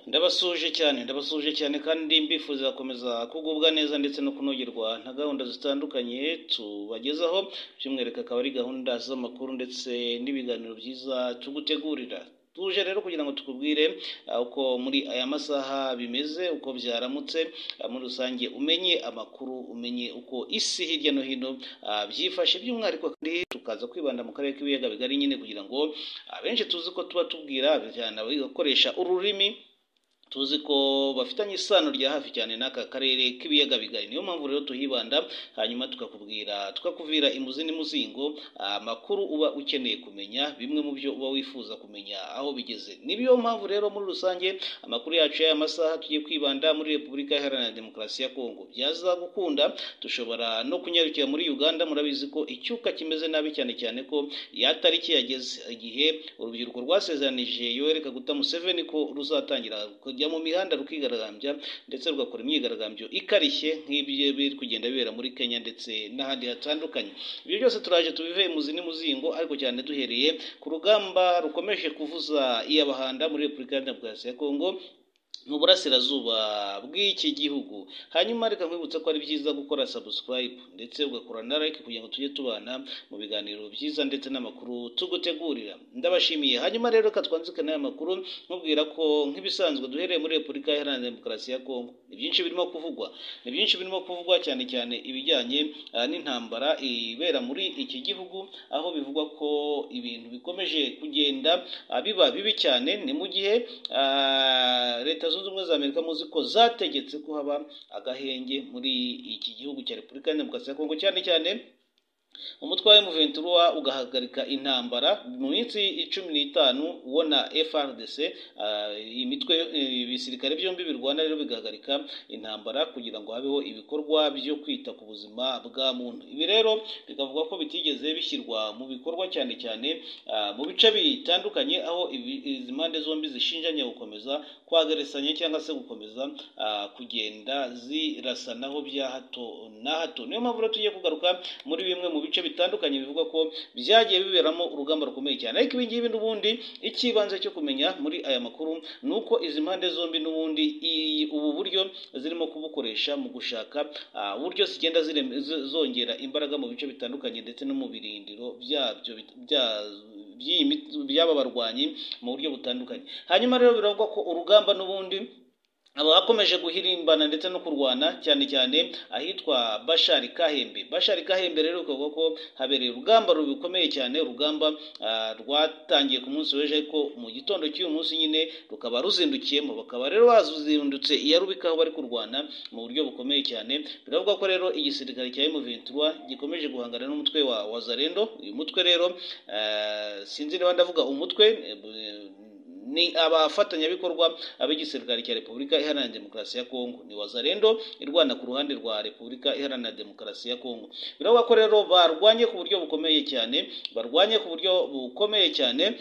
ndabasuje cyane ndabasuje cyane kandi mbifuza gukomeza kugubwa neza ndetse no kunogerwa na gahunda zitandukanye tubagezaho by'umwihariko akaba ari gahunda z'amakuru ndetse n'ibiganiro byiza tugutegurira tuje rero kugira ngo tukubwire uko muri aya masaha bimeze uko byaramutse muri rusange umenye amakuru umenye uko isi hirya no hino byifashe by'umwihariko kandi tukaza kwibanda mu karere k'ibiyaga bigari nyine kugira ngo abenshi tuzi ko tuba tubwira bagakoresha ururimi tuzi ko bafitanye isano rya hafi cyane n'aka karere k'ibiyaga bigari niyo mpamvu rero tuhibanda hanyuma tukakubwira tukakuvira imuzi n'imuzingo amakuru uba ukeneye kumenya bimwe mu byo uba wifuza kumenya aho bigeze niyo mpamvu rero muri rusange amakuru yacu y'aya masaha tugiye kwibanda muri repubulika iharanira demokarasi ya kongo byaza gukunda dushobora no kunyarukira muri uganda murabizi ko icyuka kimeze nabi cyane cyane ko ya tariki yageze igihe urubyiruko rwasezeranije yohereka guta museveni ko ruzatangira kujya mu mihanda rukigaragambya ndetse rugakora imyigaragambyo ikarishye nk'ibyo biri kugenda bibera muri kenya ndetse n'ahandi hatandukanye ibyo byose turaje tubive muzi n'imuzingo ariko cyane duhereye ku rugamba rukomeje kuvuza iyabahanda muri repubulika ya demokarasi ya kongo mu burasirazuba bw'iki gihugu hanyuma reka nkwibutsa ko ari byiza gukora subscribe ndetse ugakora na like kugira ngo tujye tubana mu biganiro byiza ndetse n'amakuru tugutegurira ndabashimiye hanyuma rero reka twanzikane aya makuru nkubwira ko nk'ibisanzwe duhereye muri repubulika iharanira demokarasi ya kongo ni byinshi birimo kuvugwa ni byinshi birimo kuvugwa cyane cyane ibijyanye n'intambara ibera muri iki gihugu aho bivugwa ko ibintu bikomeje kugenda biba bibi cyane ni mu gihe leta zunze ubumwe za amerika muzi ko zategetse ko haba agahenge muri iki gihugu cya repubulika ya demokarasi ya kongo cyane cyane umutwe wa emuventura ugahagarika intambara mu minsi cumi n'itanu ubona frdc imitwe ibisirikare byombi birwana rero bigahagarika intambara kugira ngo habeho ibikorwa byo kwita ku buzima bwa muntu ibi rero bikavuga ko bitigeze bishyirwa mu bikorwa cyane cyane mu bice bitandukanye aho izi mpande zombi zishinjanya gukomeza kwagarisanya cyangwa se gukomeza kugenda zirasanaho bya hato na hato niyo mpamvu rero tugiye kugaruka muri bimwe mu bice bitandukanye bivuga ko byagiye biberamo urugamba rukomeye cyane ariko ibi ngibi n'ubundi icy'ibanze cyo kumenya muri aya makuru ni uko izi mpande zombi n'ubundi ubu buryo zirimo kubukoresha mu gushaka uburyo zigenda zongera imbaraga mu bice bitandukanye ndetse no mu birindiro byabyo by'aba barwanyi mu buryo butandukanye hanyuma rero biravugwa ko urugamba n'ubundi abakomeje guhirimbana ndetse no kurwana cyane cyane ahitwa bashari kahembe bashari kahembe rero bikavuga ko habereye urugamba rubikomeye cyane urugamba rwatangiye ku munsi w'ejo ariko mu gitondo cy'uyu munsi nyine rukaba ruzindukiyemo bakaba rero bazindutse iya rubika aho bari kurwana mu buryo bukomeye cyane biravuga ko rero igisirikare cya emuventura gikomeje guhangana n'umutwe wa wazarendo uyu mutwe rero sinzi niba ndavuga umutwe ni abafatanyabikorwa b'igisirikare cya repubulika iharanira demokarasi ya kongo ni wazarendo irwana ku ruhande rwa repubulika iharanira demokarasi ya kongo biravuga ko rero barwanye ku buryo bukomeye cyane barwanye ku buryo bukomeye cyane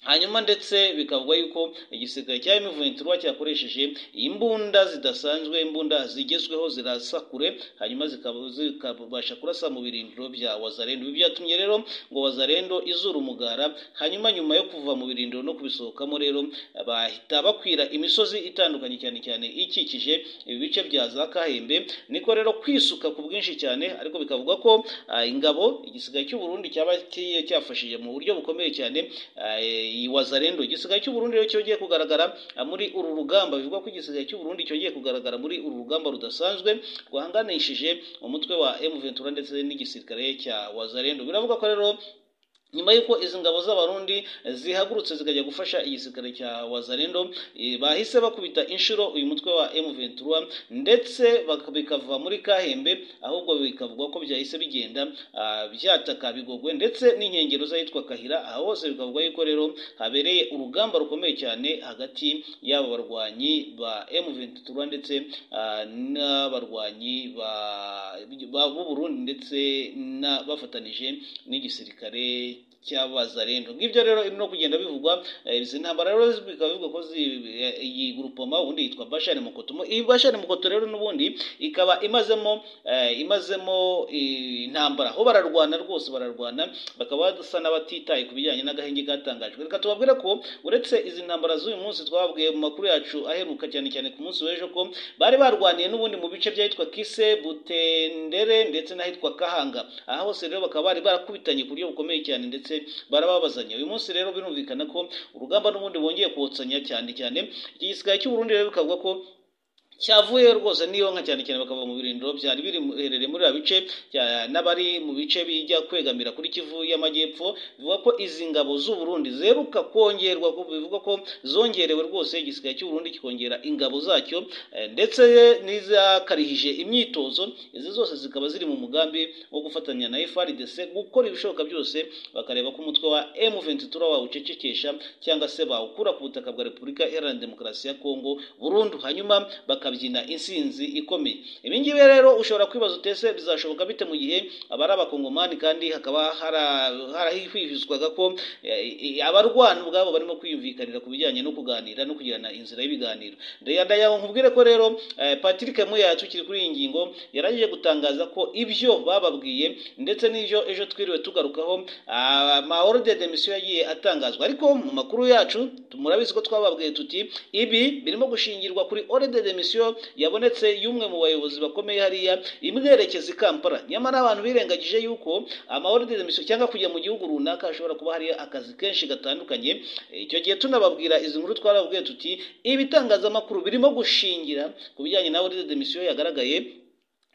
hanyuma ndetse bikavugwa yuko igisirikare cya M23 cyakoresheje imbunda zidasanzwe imbunda zigezweho zirasa kure hanyuma zikabasha kurasa mu birindiro bya Wazarendo ibi byatumye rero ngo Wazarendo izura umugara hanyuma nyuma yo kuva mu birindiro no kubisohokamo rero bahita bakwira imisozi itandukanye cyane cyane ikikije ibi bice bya za Kahembe niko rero kwisuka ku bwinshi cyane ariko bikavugwa ko uh, ingabo igisirikare cy'u Burundi cyaba cyafashije mu buryo bukomeye cyane uh, wazarendo igisigaye cy'uburundi rero cyongeye kugaragara muri uru rugamba bivugwa ko igisigaye cy'uburundi cyongeye kugaragara muri uru rugamba rudasanzwe rwahanganishije umutwe wa M23 ndetse n'igisirikare cya wazarendo biravuga ko rero nyuma y'uko izi ngabo z'abarundi zihagurutse zikajya gufasha igisirikare cya wazarendo bahise bakubita inshuro uyu mutwe wa M23 ndetse bikava muri kahembe ahubwo bikavugwa ko byahise bigenda byataka bigogwe ndetse n'inkengero z'ahitwa kahira aha hose bikavugwa yuko rero habereye urugamba rukomeye cyane hagati y'aba barwanyi ba M23 ndetse n'abarwanyi b'uburundi ndetse bafatanije n'igisirikare cy'abazarendo ngibyo rero no kugenda bivugwa eh, izi ntambara rero bikaba bivugwa ko zi- eh, iyi grupoma ubundi yitwa bashari mukotomo iyi bashari mukoto rero n'ubundi ikaba imazemo eh, imazemo eh, intambara aho bararwana rwose bararwana bakaba basa n'abatitaye ku bijyanye n'agahenge katangajwe reka tubabwire ko uretse izi ntambara z'uyu munsi twababwiye mu makuru yacu aheruka cyane cyane ku munsi w'ejo ko bari barwaniye n'ubundi mu bice by'ahitwa kise butendere ndetse n'ahitwa kahanga aha hose rero bakaba bari barakubitanye ku buryo bukomeye cyane ndetse barababazanya uyu munsi rero birumvikana ko urugamba n'ubundi bongeye kuwotsanya cyane cyane iki gisirikare cy'u Burundi rero bikavuga ko cyavuye rwose niyo nka cyane cyane bakava mu birindiro byari biri mu- biherereye muri biriya bice cya- n'abari mu bice bijya kwegamira kuri kivu y'amajyepfo bivuga ko izi ngabo z'u Burundi zeruka kongerwa ko bivuga ko zongerewe rwose igisigaye cy'u Burundi kikongera ingabo zacyo eh, ndetse n'izakarihije imyitozo izi zose zikaba ziri mu mugambi wo gufatanya na FRDC gukora ibishoboka byose bakareba ko umutwe wa M23 wawucecekesha cyangwa se bawukura ku butaka bwa Repubulika Iharanira Demokarasi ya Kongo burundu hanyuma bakabyina insinzi ikomeye ibi ngibi rero ushobora kwibaza utese bizashoboka bite mu gihe abari abakongomani kandi hakaba hara- harahwihwizwaga ko eh, eh, abarwana ubwabo barimo kwiyumvikanira ku bijyanye no kuganira no kugirana inzira y'ibiganiro Ndaya- ndaya nkubwire ko rero eh, Patrick Muya tukiri kuri iyi ngingo yarangije gutangaza ko ibyo bababwiye ndetse n'ibyo ejo twiriwe tugarukaho amahoro de demisiyo yagiye atangazwa ariko mu makuru yacu murabizi ko twababwiye tuti ibi birimo gushingirwa kuri ore de demisiyo yabonetse y'umwe mu bayobozi bakomeye hariya imwerekeza i Kampala nyamara abantu birengagije yuko amahoro de demisiyo cyangwa kujya mu gihugu runaka hashobora kuba hariyo akazi kenshi gatandukanye icyo gihe tunababwira izi nkuru twarababwiye tuti ibitangazamakuru birimo gushingira ku bijyanye na ore de demisiyo yagaragaye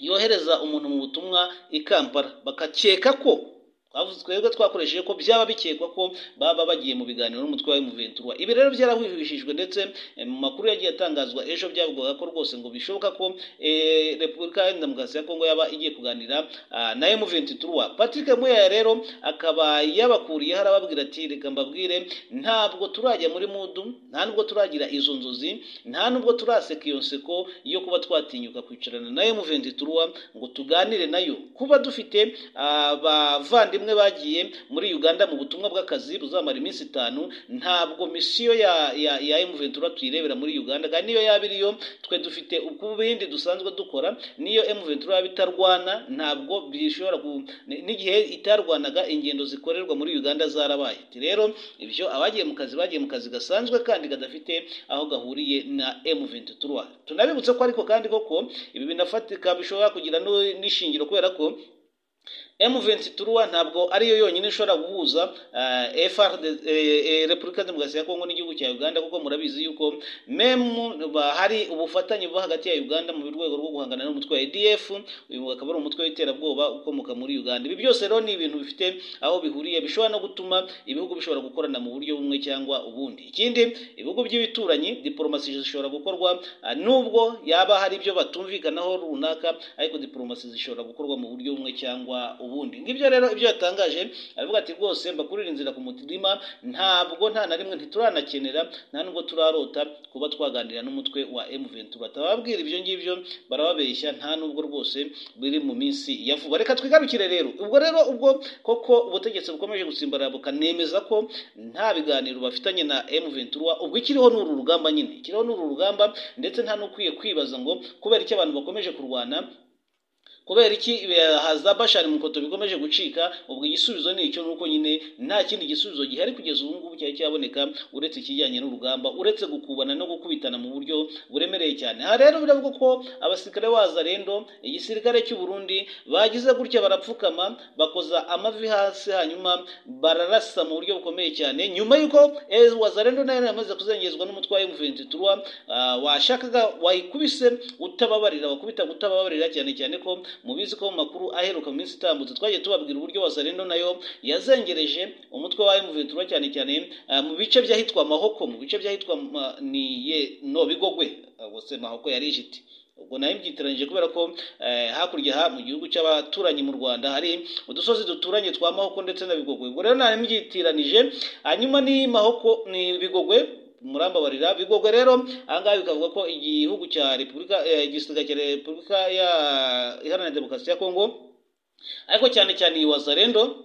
yohereza umuntu mu butumwa i Kampala bakakeka ko twavuze- twebwe twakoresheje ko byaba bikekwa ko baba bagiye mu biganiro n'umutwe wa M23 ibi rero byarahwihwishijwe ndetse eh, mu makuru yagiye atangazwa ejo byavugwaga ko rwose ngo bishoboka ko eh, Repubulika Iharanira Demokarasi ya Kongo yaba igiye kuganira ah, na M23 Patrick Muya rero akaba yabakuriye harababwira ati reka mbabwire ntabwo turajya muri mudu nta nubwo turagira izo nzozi nta nubwo turaseka iyo nseko yo kuba twatinyuka kwicarana na M23 ngo tuganire nayo kuba dufite abavandimwe bagiye muri Uganda mu butumwa bw'akazi buzamara iminsi itanu ntabwo misiyo ya ya, ya M23 tuyirebera muri Uganda kandi niyo yaba iriyo twe dufite uko bindi dusanzwe dukora niyo M23 yaba itarwana ntabwo bishobora ku ni- n'igihe itarwanaga ingendo zikorerwa muri Uganda zarabaye Ati rero ibyo abagiye mu kazi bagiye mu kazi gasanzwe kandi kadafite aho gahuriye na M23 tunabibutse ko ariko kandi koko ibi binafatika bishobora kugira n'u- n'ishingiro kubera ko M23 ntabwo ariyo yonyine ishobora guhuza eh, FRD eh, eh, Repubulika Demokarasi ya Kongo n'igihugu cya Uganda kuko murabizi yuko memu ba- hari ubufatanye buba hagati ya Uganda mu rwego rwo guhangana n'umutwe wa ADF uyu akaba ari umutwe w'iterabwoba ukomoka muri Uganda ibi byose rero ni ibintu bifite aho bihuriye bishobora no gutuma ibihugu bishobora gukorana mu buryo bumwe cyangwa ubundi ikindi ibihugu by'ibituranyi diplomasi zishobora gukorwa ah, nubwo yaba hari ibyo batumvikanaho runaka ariko diplomasi zishobora gukorwa mu buryo bumwe cyangwa ubundi ngibyo rero ibyo yatangaje aravuga ati rwose mbakurira inzira ku mutima ntabwo nta na rimwe ntituranakenera nta nubwo turarota kuba twaganira n'umutwe wa M23 batababwira ibyo ngibyo barababeshya nta nubwo rwose biri mu minsi ya vuba reka twigarukire rero ubwo rero ubwo koko ubutegetsi bukomeje gusimbarara bukanemeza ko nta biganiro bafitanye na M23 ubwo ikiriho n'uru rugamba nyine ikiriho n'uru rugamba ndetse nta n'ukwiye kwibaza ngo kubera icyo abantu bakomeje kurwana kubera iki eh, haza bashari mukoto bikomeje gucika ubwo igisubizo ni icyo nuko nyine nta kindi gisubizo gihari kugeza ubu ngubu cyari cyaboneka uretse ikijyanye n'urugamba uretse gukubana no gukubitana mu buryo buremereye cyane aha rero biravuga ko abasirikare bazarendo igisirikare cy'u Burundi bagize gutya barapfukama bakoza amavi hasi hanyuma bararasa mu buryo bukomeye cyane nyuma yuko eh, wazarendo nayo yamaze kuzengezwa n'umutwe wa M23 ah, washakaga wayikubise utababarira wakubita gutababarira cyane cyane ko mubizi ko mu makuru aheruka mu minsi itambutse twagiye tubabwira uburyo wazarendo nayo yazengereje umutwe wa M23 cyane cyane ah, mu bice by'ahitwa mahoko mu bice by'ahitwa Ma- ni ye no bigogwe Ah, ubwo se mahoko yari ijiti ubwo nayo mbyitiranyije kubera ko eh, hakurya aha mu gihugu cy'abaturanyi mu Rwanda hari udusozi duturanye twa mahoko ndetse na bigogwe ubwo rero nayo mbyitiranije hanyuma ni mahoko ni bigogwe murambabarira bigogwe rero ahangaha bikavuga ko igihugu cya repubulika eh, igisiga cya repubulika ya iharanira demokarasi ya kongo ariko cyane cyane iyi wazarendo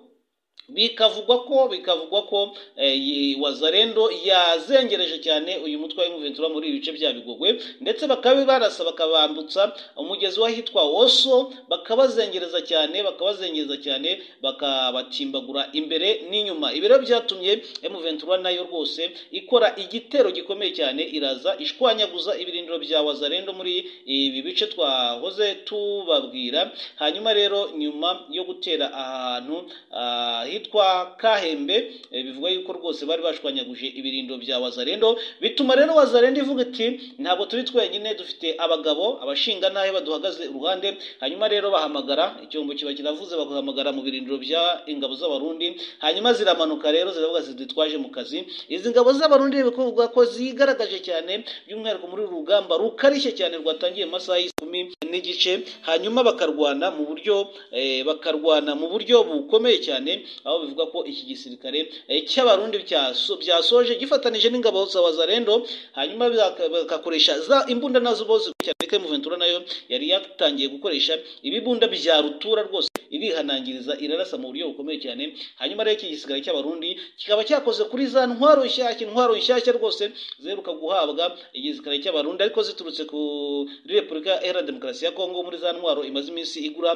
bikavugwa ko bikavugwa ko eh, yi- wazarendo yazengereje cyane uyu mutwe wa Juventus muri ibi bice bya Bigogwe ndetse bakaba barasa bakabambutsa umugezi wahitwa Woso bakabazengereza cyane bakabazengereza cyane bakabatimbagura imbere n'inyuma ibiro byatumye M23 nayo rwose ikora igitero gikomeye cyane iraza ishwanyaguza ibirindiro bya wazarendo muri ibi bice twahoze tubabwira hanyuma rero nyuma yo gutera ahantu ah, hitwa Kahembe eh, bivuga yuko rwose bari bashwanyaguje ibirindo bya Wazarendo bituma rero Wazarendo ivuga iti ntabwo turi twenyine dufite abagabo abashinga ntahe baduhagaze uruhande hanyuma rero bahamagara icyombo kiba kiravuze bagahamagara mu birindiro bya ingabo z'abarundi hanyuma ziramanuka rero ziravuga zidutwaje mu kazi izi ngabo z'abarundi bikuvugwa ko zigaragaje cyane by'umwihariko muri uru rugamba rukarishye cyane rwatangiye mu masaha y'ikumi n'igice hanyuma bakarwana mu buryo eh, bakarwana mu buryo bukomeye cyane aho bivuga ko iki gisirikare eh, cy'abarundi byaso- byasoje gifatanije n'ingabo za wazarendo hanyuma baka- bagakoresha za imbunda nazo bo zikurikirana muventura nayo yari yatangiye gukoresha ibibunda bya rutura rwose irihanangiriza irarasa mu buryo bukomeye cyane hanyuma rero iki gisigara cy'abarundi kikaba cyakoze kuri za ntwaro nshyashya intwaro nshyashya rwose ziheruka guhabwa igisigara cy'abarundi ariko ziturutse kuri repubulika iharanira demokarasi ya kongo muri za ntwaro imaze iminsi igura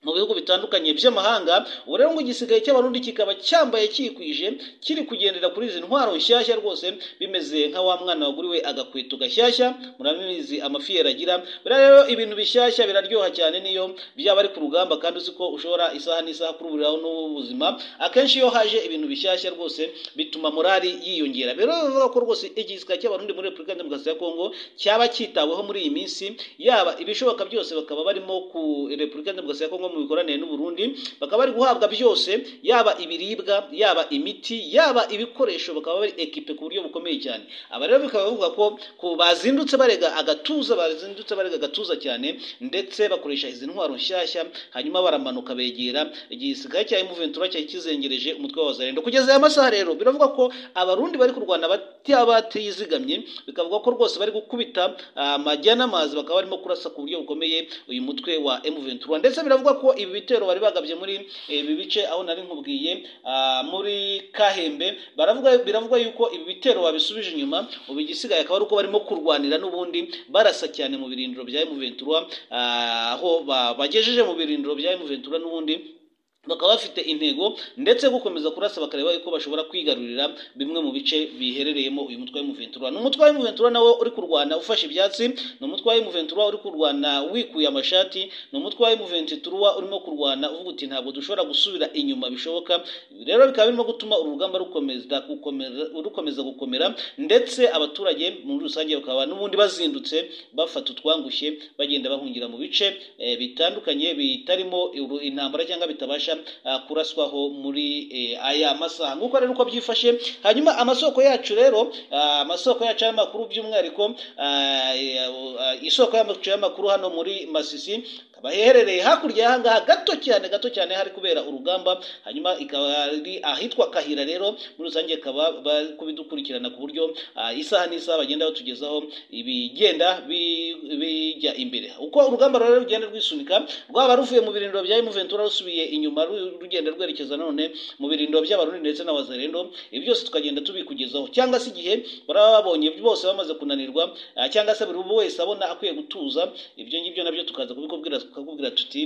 mu bihugu bitandukanye by'amahanga ubu rero ngo igisigaye cy'abarundi kikaba cyambaye cyikwije kiri kugendera kuri izi ntwaro nshyashya rwose bimeze nka wa mwana waguriwe agakweto gashyashya murabizi amafi yaragira biriya rero ibintu bishyashya biraryoha cyane niyo byaba ari ku rugamba kandi uzi ko ushobora isaha n'isaha kuruburaho n'ubuzima akenshi iyo haje ibintu bishyashya rwose bituma morali yiyongera rero bivuga ko rwose igisigaye cy'abarundi muri repubulika ya demokarasi ya kongo cyaba cyitaweho muri iyi minsi yaba ibishoboka byose bakaba barimo ku repubulika ya demokarasi ya kongo mu mikoranire n'uburundi bakaba bari guhabwa byose yaba ibiribwa yaba imiti yaba ibikoresho bakaba bari ekipe ku buryo bukomeye cyane aba rero bikaba bivuga ko ko bazindutse barega agatuza bazindutse barega agatuza cyane ndetse bakoresha izi ntwaro nshyashya hanyuma baramanuka begera igisigaye cya Juventus cyari kizengereje umutwe wa Zarendo kugeza aya masaha rero biravuga ko abarundi bari kurwana bata- batizigamye bikavuga ko rwose bari gukubita ah, amajya n'amazi bakaba barimo kurasa ku buryo bukomeye uyu mutwe wa M23 ndetse biravuga ko ibi bitero bari bagabye muri eh, ibi bice aho nari nkubwiye ah, muri Kahembe baravuga biravuga yuko ibi bitero babisubije inyuma ubu igisigaye akaba ari uko barimo kurwanira n'ubundi barasa cyane mu birindiro bya M23 ah, aho ba- bagejeje mu birindiro bya M23 n'ubundi bakaba bafite intego ndetse yo gukomeza kurasa bakareba yuko bashobora kwigarurira bimwe mu bice biherereyemo uyu mutwe w'umuventura ni umutwe w'umuventura nawe uri kurwana ufashe ibyatsi ni umutwe w'umuventura uri kurwana wikuye amashati ni umutwe w'umuventura urimo kurwana uvuga uti ntabwo dushobora gusubira inyuma bishoboka rero bikaba birimo gutuma uru rugamba rukomeza gukomera rukomeza gukomera ndetse abaturage muri rusange bakaba n'ubundi bazindutse bafata utwangushye bagenda bahungira mu bice eh, bitandukanye bitarimo uru- intambara cyangwa bitabasha ah, kuraswaho muri eh, aya masaha nguko rero uko byifashe hanyuma amasoko yacu rero ah, amasoko yacu y'amakuru by'umwihariko ah, eh, ah, isoko yacu y'amakuru hano muri masisi ikaba iherereye hakurya y'aha ngaha gato cyane gato cyane hari kubera urugamba hanyuma ikaba ari ahitwa kahira rero muri rusange ikaba bari kubidukurikirana ku buryo ah, isaha n'isaha bagenda batugezaho ibigenda bi- bijya imbere uko urugamba rero rugenda rwisunika rwaba ruvuye mu birindiro bya Juventus rusubiye inyuma ru- rugenda rwerekeza nanone mu birindiro by'abarundi ndetse n'abazarendo ibi byose tukagenda tubikugezaho cyangwa se igihe baraba babonye bose bamaze kunanirwa ah, cyangwa se buri wese abona akwiye gutuza ibyo ngibyo nabyo tukaza kubikubwira tukakubwira tuti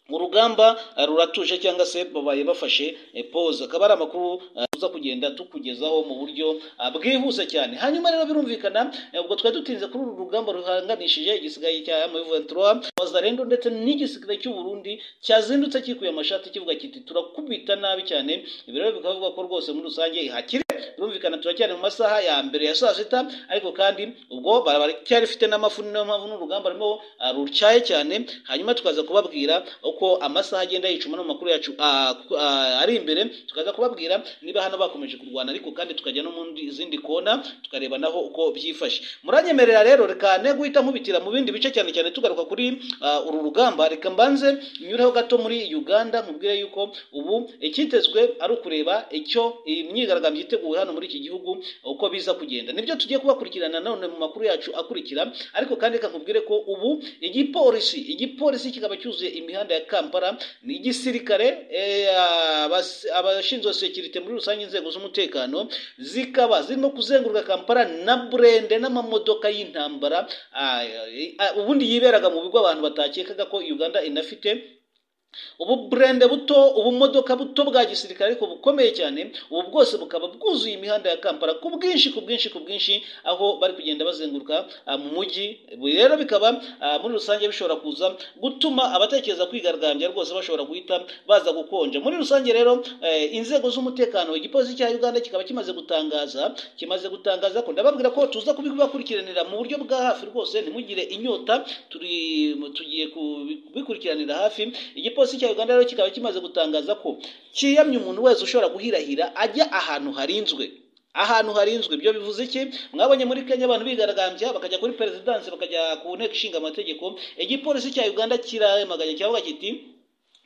urugamba eh, ruratuje cyangwa se babaye bafashe eh, pause akaba ari amakuru eh, tuza kugenda tukugezaho mu buryo ah, bwihuse cyane hanyuma rero birumvikana eh, ubwo twari dutinze kuri uru rugamba ruhanganishije igisigaye cya M23 Wazarendo ndetse n'igisirikare cy'u Burundi cyazindutse cyikuye amashati kivuga kiti turakubita nabi cyane ibi rero bikavuga ko rwose muri rusange hakiri birumvikana turacyari mu masaha ya mbere ya saa sita ariko kandi ubwo baracyari bafite n'amafu niyo mpamvu n'urugamba rurimo ah, rucyaye cyane hanyuma tukaza kubabwira uko amasaha agenda yicuma no mu makuru yacu ah, ku- ah, ari imbere tukaza kubabwira niba hano bakomeje kurwana ariko kandi tukajya no mu ndi- zindi kona tukareba naho uko byifashe muranyemerera rero reka ne guhita nkubitira mu bindi bice cyane cyane tugaruka kuri ah, uru rugamba reka mbanze nyureho gato muri Uganda nkubwire yuko ubu ikitezwe ari ukureba icyo imyigaragambyo yiteguye hano hano muri iki gihugu uko biza kugenda nibyo tugiye kubakurikirana none mu makuru yacu akurikira ariko kandi reka nkubwire ko ubu igipolisi igipolisi kikaba cyuzuye imihanda ya kampala ni igisirikare eh, abas- abashinzwe sekirite muri rusange inzego z'umutekano zikaba zirimo kuzenguruka kampala na burende n'amamodoka y'intambara ah, eh, ah, ubundi yiberaga mu bigo abantu batakekaga ko uganda inafite ubu burende buto ubumodoka buto bwa gisirikare ariko bukomeye cyane ubu bwose bukaba bwuzuye imihanda ya kampala ku bwinshi ku bwinshi ku bwinshi aho bari kugenda bazenguruka ah, mu mujyi Ibi rero bikaba ah, muri rusange bishobora kuza gutuma abatekereza kwigaragambya rwose bashobora guhita baza gukonja muri rusange rero eh, inzego z'umutekano igipolisi cya uganda kikaba kimaze gutangaza kimaze gutangaza ko ndababwira ko tuza kubibakurikiranira mu buryo bwa hafi rwose ntimugire inyota turi tugiye kubikurikiranira hafi igipolisi cya uganda rero kikaba kimaze gutangaza ko cyiyamye umuntu wese ushobora guhirahira ajya ahantu harinzwe ahantu harinzwe ibyo bivuze iki mwabonye muri kenya abantu bigaragambya bakajya kuri perezidansi bakajya ku nteko ishinga amategeko igipolisi cya uganda kiramaganye kiravuga kiti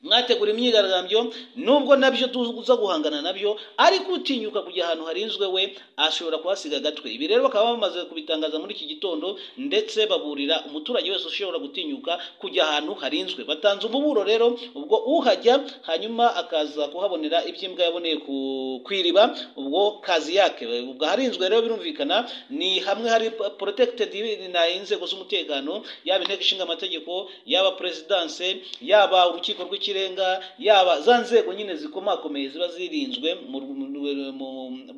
mwategura imyigaragambyo nubwo nabyo tuza guhangana nabyo ariko utinyuka kujya ahantu harinzwe we ashobora kuhasiga agatwe ibi rero bakaba bamaze kubitangaza muri iki gitondo ndetse baburira umuturage wese ushobora gutinyuka kujya ahantu harinzwe batanze umuburo rero ubwo uhajya hanyuma akaza kuhabonera iby'imbwa yaboneye ku- ku iriba ubwo kazi yake ubwo harinzwe rero birumvikana ni hamwe hari protected na inzego z'umutekano yaba inteko ishinga amategeko yaba perezidanse yaba urukiko rw'ikirenga yaba za nzego nyine zikomakomeye ziba zirinzwe mu mu- mu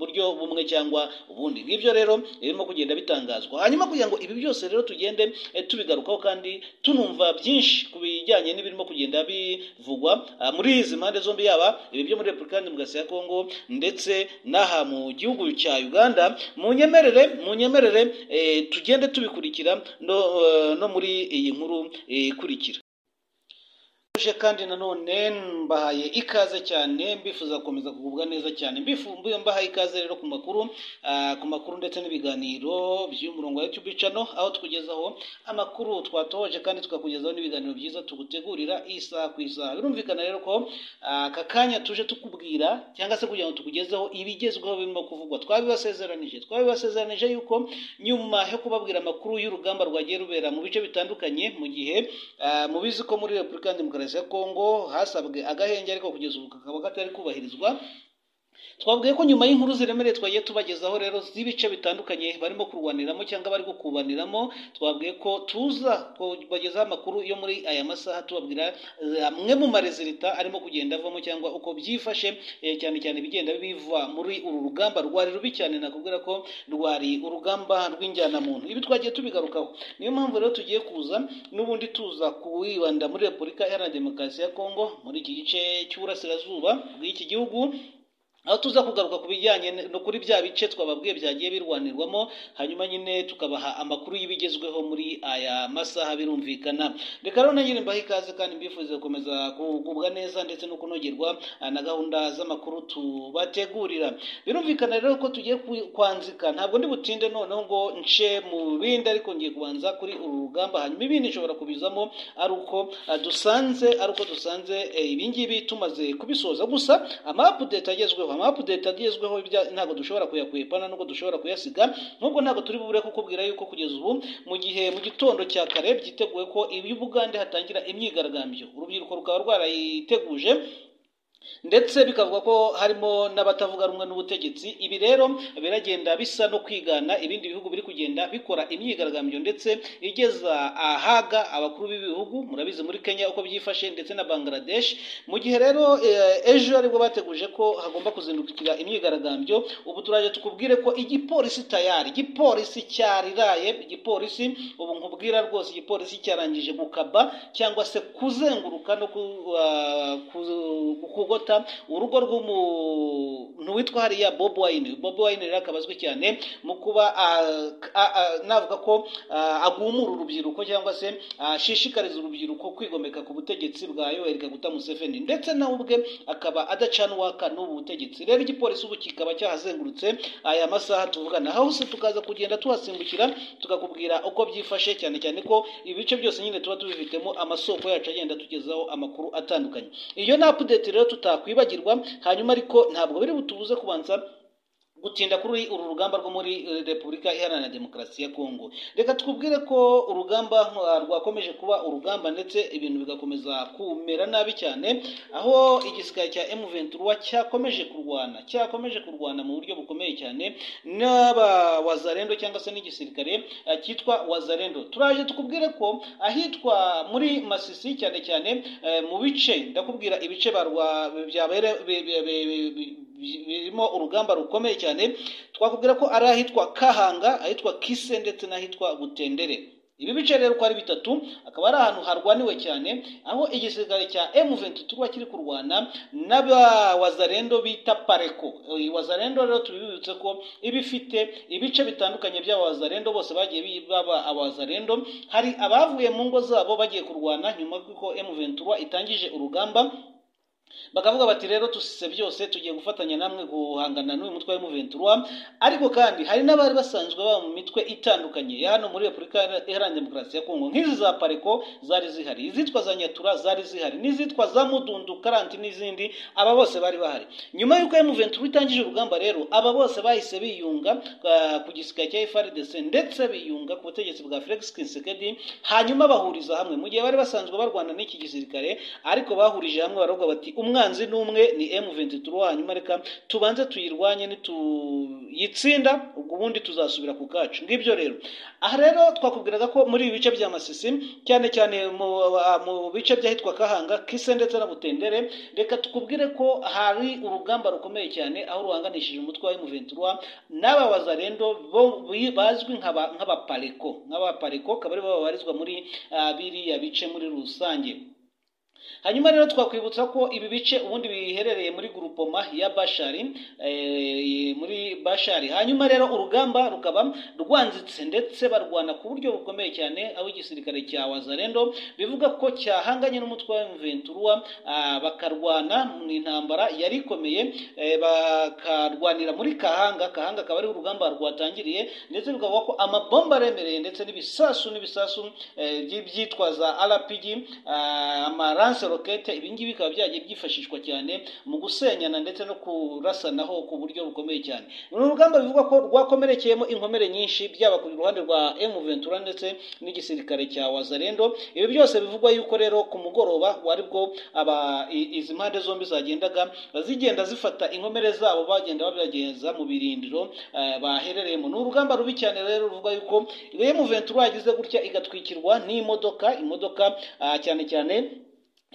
buryo bumwe cyangwa ubundi ngibyo rero birimo kugenda bitangazwa hanyuma kugira ngo ibi byose rero tugende eh, tubigarukaho kandi tunumva byinshi ku bijyanye n'ibirimo kugenda bivugwa ah, muri izi mpande zombi yaba ibi byo muri repubulika iharanira demokarasi ya kongo ndetse n'aha mu gihugu cya uganda munyemerere munyemerere eh, tugende tubikurikira no, eh, no muri iyi nkuru eh, ikurikira uje kandi nanone mbahaye ikaze cyane mbifuza gukomeza kugubwa neza cyane Mbifu- mbi- mbahaye ikaze rero ku makuru ah, ku makuru ndetse n'ibiganiro by'umurongo wa YouTube channel aho tukugezaho amakuru twatohoje kandi tukakugezaho n'ibiganiro byiza tugutegurira isaha ku isaha birumvikana rero ko ah, aka kanya tuje tukubwira cyangwa se kugira ngo tukugezeho ibigezweho birimo kuvugwa twabibasezeranije twabibasezeranije yuko nyuma yo kubabwira amakuru y'urugamba rwagiye rubera mu bice bitandukanye mu gihe ah, mubizi ko muri repubulika ya demokarasi ya kongo hasabwe agahenge ariko kugeza ubu kakaba katari kubahirizwa twabwiye ko nyuma y'inkuru ziremereye twagiye tubagezaho rero z'ibice bitandukanye barimo kurwaniramo cyangwa bari gukubaniramo twabwiye ko tuza kubagezaho amakuru yo muri aya masaha tubabwira eh, amwe mu marezilita arimo kugenda avamo cyangwa uko byifashe eh, cyane cyane ibigenda biva muri uru rugamba rwari rubi cyane nakubwira ko rwari urugamba rw'injyanamuntu ibi twagiye tubigarukaho niyo mpamvu rero tugiye kuza n'ubundi tuza kuwibanda muri repubulika iharanira demokarasi ya kongo muri iki gice cy'uburasirazuba bw'iki gihugu aho tuza kugaruka ku bijyanye no kuri bya bice twababwiye byagiye birwanirwamo hanyuma nyine tukabaha amakuru y'ibigezweho muri aya masaha birumvikana reka rero na nyine mbahe ikaze kandi mbifurize gukomeza kugubwa neza ndetse no kunogerwa ah, na gahunda z'amakuru tubategurira birumvikana rero ko tugiye ku- kwanzika ntabwo ndi butinde noneho ngo nce mu bindi ariko ngiye kubanza kuri uru rugamba hanyuma ibindi nshobora kubizamo ari uko ah, dusanze ari uko dusanze eh, ibingibi tumaze kubisoza gusa amapudeti agezweho amapudeti agezweho ibya- ntabwo dushobora kuyakwepana nubwo dushobora kuyasiga nubwo ntabwo turi bubure kukubwira yuko kugeza ubu mu gihe mu gitondo cya kare byiteguwe ko ibi bugande hatangira imyigaragambyo urubyiruko rukaba rwarayiteguje ndetse bikavuga ko harimo n'abatavuga rumwe n'ubutegetsi ibi rero biragenda bisa no kwigana ibindi bihugu biri kugenda bikora imyigaragambyo ndetse igeza ahaga abakuru b'ibihugu murabizi muri kenya uko byifashe ndetse na bangladesh mu gihe rero eh, ejo aribwo bateguje ko hagomba kuzindukira imyigaragambyo ubu turaje tukubwire ko igipolisi tayari igipolisi cyariraye igipolisi ubu nkubwira rwose igipolisi cyarangije gukaba cyangwa se kuzenguruka no ku, ah, ku- kugota urugo rw'umuntu witwa hariya bob wine bob wine rero akaba azwi cyane mu kuba ah, ah, ah, navuga ko ah, agumura urubyiruko cyangwa se ashishikariza urubyiruko kwigomeka ku butegetsi bwa yoweri kaguta museveni ndetse nawe ubwe akaba adacana uwaka n'ubu butegetsi rero igipolisi ubu kikaba cyahazengurutse aya masaha tuvugana hose tukaza kugenda tuhasimbukira tukakubwira uko byifashe cyane cyane ko ibice byose nyine tuba tubifitemo amasoko yacu agenda tugezaho amakuru atandukanye iyo ni update rero tutakwibagirwa hanyuma ariko ntabwo biri butubuze kubanza gutinda kuri uru rugamba rwo muri eh, repubulika iharanira demokarasi ya kongo reka twubwire ko urugamba ah, rwakomeje kuba urugamba ndetse ibintu bigakomeza kumera nabi cyane aho igisirikare cya M23 cyakomeje kurwana cyakomeje kurwana mu buryo bukomeye cyane n'abawazarendo cyangwa se n'igisirikare ah, cyitwa wazarendo turaje tukubwire ko ahitwa muri masisi cyane cyane eh, mu bice ndakubwira ibice barwa byabere bi- bi- bi- bi- birimo urugamba rukomeye cyane twakubwira ko ari ahitwa kahanga ahitwa kise ndetse n'ahitwa butendere ibi bice rero uko ari bitatu akaba ari ahantu harwaniwe cyane aho igisirikare cya M23 kiri kurwana n'abawazarendo bita pareko Iyi wazarendo rero tubibutse ko iba ifite ibice bitandukanye by'abawazarendo bose bagiye bi- baba abawazarendo hari abavuye mu ngo zabo bagiye kurwana nyuma y'uko M23 itangije urugamba bakavuga bati rero tusise byose tugiye gufatanya namwe guhangana n'uyu mutwe wa M23 ariko kandi hari n'abari basanzwe baba mu mitwe itandukanye ya hano muri Repubulika Iharanira Demokarasi ya Kongo nk'izi za Pareko zari zihari izitwa za Nyatura zari zihari n'izitwa za Mudundu Karanti n'izindi aba bose bari bahari nyuma y'uko M23 itangije urugamba rero aba bose bahise biyunga ah, ku gisirikare cya FARDC ndetse biyunga ku butegetsi bwa Felix Tshisekedi hanyuma bahuriza hamwe mu gihe bari basanzwe barwana n'iki gisirikare ariko bahurije hamwe baravuga bati umwanzi n'umwe ni M23 hanyuma reka tubanze tuyirwanye nituyitsinda ubwo ubundi tuzasubira ku kacu ngibyo rero aha rero twakubwiraga ko muri ibi bice bya Masisi cyane cyane mu, mu bice by'ahitwa Kahanga Kise ndetse na Butendere reka tukubwire ko hari urugamba rukomeye cyane aho ruhanganishije umutwe wa M23 n'aba wazarendo bo bi- bazwi nk'aba- nk'abapareko nk'abapareko akaba aribo babarizwa muri ah, biriya bice muri rusange hanyuma rero twakwibutsa ko ibi bice ubundi biherereye muri gurupoma ya bashari eh, muri bashari hanyuma rero urugamba rukaba rwanzitse ndetse barwana ku buryo bukomeye cyane aho igisirikare cya wazarendo bivuga ko cyahanganye n'umutwe wa mventurwa bakarwana mu intambara yari ikomeye eh, bakarwanira muri kahanga kahanga akaba ari urugamba rwatangiriye ndetse bikavuga ko amabomba aremereye ndetse n'ibisasu n'ibisasu eh, by- byitwaza rpg ah, amaranse rokete ibingibi bikaba byagiye byifashishwa cyane mu gusenyana ndetse no kurasanaho ku buryo bukomeye cyane ni urugamba bivugwa ko rwakomerekeyemo inkomere nyinshi byaba ku ruhande rwa M23 ndetse n'igisirikare cya Wazarendo ibi byose bivugwa yuko rero ku mugoroba wari bwo aba i- izi mpande zombi zagendaga zigenda zifata inkomere zabo bagenda babageza mu birindiro eh, baherereyemo ni urugamba rubi cyane rero ruvuga yuko M23 yagize gutya igatwikirwa n'imodoka imodoka ah, cyane cyane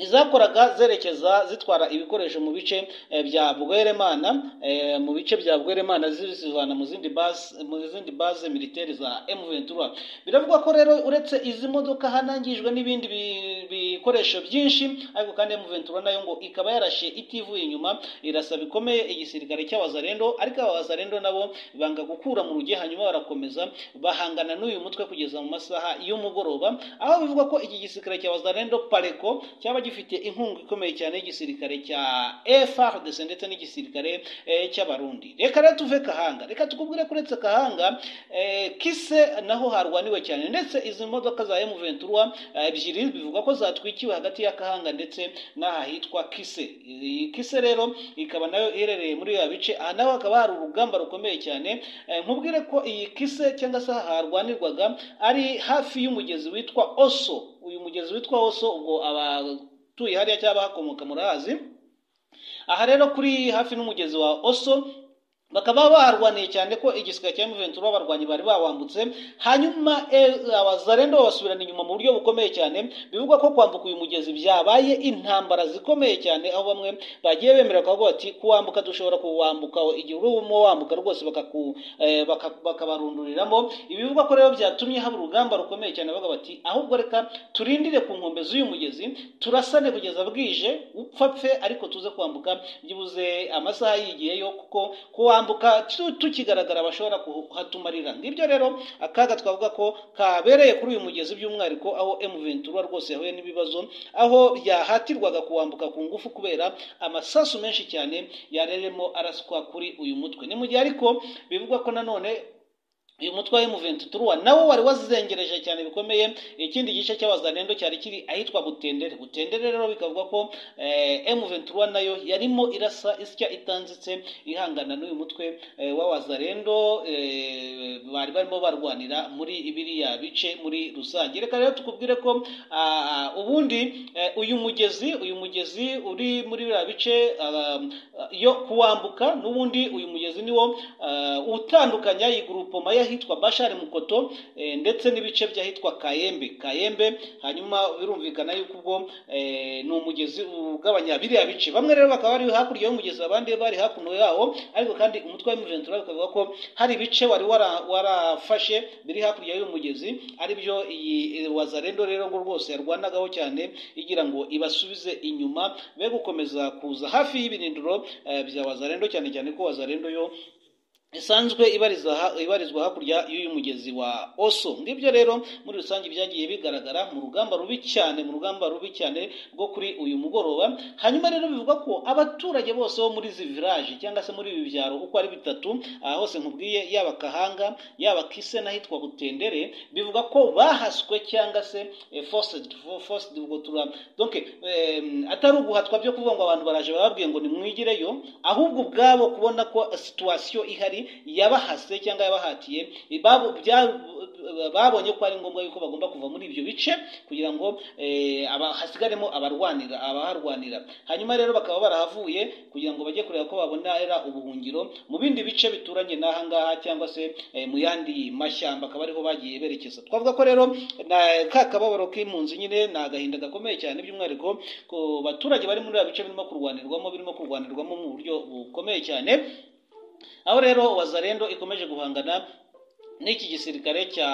izakoraga zerekeza zitwara ibikoresho mu bice eh, bya Bweremana eh, mu bice bya Bweremana zibivana mu zindi base mu zindi base militaire za M23 biravugwa ko rero uretse izi modoka hanangijwe n'ibindi bi- bikoresho byinshi ariko kandi M23 nayo ngo ikaba yarashe itivuye inyuma irasa bikomeye igisirikare cy'abazarendo ariko aba bazarendo nabo banga gukura mu ruge hanyuma barakomeza bahangana n'uyu mutwe kugeza mu masaha y'umugoroba aho bivugwa ko iki gisirikare cya Wazalendo Pareko cyaba gifite inkunga ikomeye cyane y'igisirikare cya FARDC ndetse n'igisirikare eh, cy'abarundi reka rero tuve kahanga reka tukubwire ko uretse kahanga eh, kise naho harwaniwe cyane ndetse izi modoka za M23 eh, ebyiri bivugwa ko zatwikiwe hagati ya kahanga ndetse n'ahahitwa kise Iyi kise rero ikaba nayo iherereye muri ya bice aha naho hakaba hari urugamba rukomeye cyane Eh, nkubwire ko iyi kise cyangwa se aha harwanirwaga ari hafi y'umugezi witwa oso uyu mugezi witwa oso ubwo abatuye hariya cyangwa abahakomoka murahazi aha rero kuri hafi n'umugezi wa oso bakaba barwaniye cyane ko igisirikare cya M23 abarwanyi bari bawambutse hanyuma eh, abazarendo babasubirana inyuma mu buryo bukomeye cyane bivugwa ko kwambuka uyu mugezi byabaye intambara zikomeye cyane aho bamwe bagiye bemera bakavuga bati kuwambuka dushobora kuwambuka igihe urimo wambuka rwose bakaku eh, baka- bakabarunduriramo ibi bivugwa ko rero byatumye haba urugamba rukomeye cyane bavuga bati ahubwo reka turindire ku nkombe z'uyu mugezi turasane kugeza bwije upfa pfe ariko tuze kwambuka byibuze amasaha yigiyeyo kuko kuwambuka tu- tukigaragara bashobora kuhatumarira ngibyo rero akaga twavuga ko kabereye kuri uyu mugezi by'umwihariko aho M23 rwose yahuye n'ibibazo aho yahatirwaga kuwambuka ku ngufu kubera amasasu menshi cyane yareremo araswa kuri uyu mutwe ni mu gihe ariko bivugwa ko nanone uyu mutwe wa emuventi turuwa nawo wari wazengereje cyane bikomeye ikindi gice cy'abazanendo cyari kiri ahitwa butendere butendere rero bikavuga ko emuventi turuwa nayo yarimo irasa isya itanzitse ihangana n'uyu mutwe eh, w'abazarendo eh, bari barimo barwanira muri biriya bice muri rusange reka rero tukubwire ko ah, ubundi eh, uyu mugezi uyu mugezi uri muri biriya bice ah, yo kuwambuka n'ubundi uyu mugezi niwo ah, utandukanya iyi grupoma y'ahitwa bashari mukoto eh, ndetse n'ibice by'ahitwa kayembe kayembe hanyuma birumvikana yuko ubwo eh, ni umugezi ugabanya biriya bice bamwe rero bakaba bari hakurya y'umugezi abandi bari hakuno yawo ariko kandi umutwe wa Ventura bikavuga ko hari ibice wari wara- warafashe biri hakurya y'uyu mugezi aribyo iyi wazarendo rero ngo rwose yarwanagaho cyane igira ngo ibasubize inyuma be gukomeza kuza hafi y'ibirindiro eh, bya wazarendo cyane cyane ko wazarendo yo isanzwe ibariza ha- ibarizwa hakurya y'uyu mugezi wa oso ngibyo rero muri rusange byagiye bigaragara mu rugamba rubi cyane mu rugamba rubi cyane rwo kuri uyu mugoroba hanyuma rero bivuga ko abaturage bose bo muri izi village cyangwa se muri ibi byaro uko ari bitatu aha hose nkubwiye yaba kahanga yaba kise n'ahitwa butendere bivuga ko bahaswe cyangwa se eh, forced fo- forced ubwo tura donc em, atari uguhatwa byo kuvuga ngo abantu baraje barababwiye ngo nimwigireyo ahubwo ubwabo kubona ko situwasiyo ihari yabahase cyangwa yabahatiye babo- bya- babonye ko ari ngombwa yuko bagomba kuva muri ibyo bice kugira ngo eh, aba- hasigaremo abarwanira abaharwanira hanyuma rero bakaba barahavuye kugira ngo bajye kureba ko babonera ubuhungiro mu bindi bice bituranye n'aha ngaha cyangwa se eh, mu yandi mashyamba akaba ariho bagiye berekeza twavuga ko rero na- ka kababaro k'impunzi nyine ni agahinda gakomeye cyane by'umwihariko ku baturage bari muri ibi bice birimo kurwanirwamo birimo kurwanirwamo mu buryo bukomeye cyane aho rero wazarendo ikomeje guhangana n'iki gisirikare cya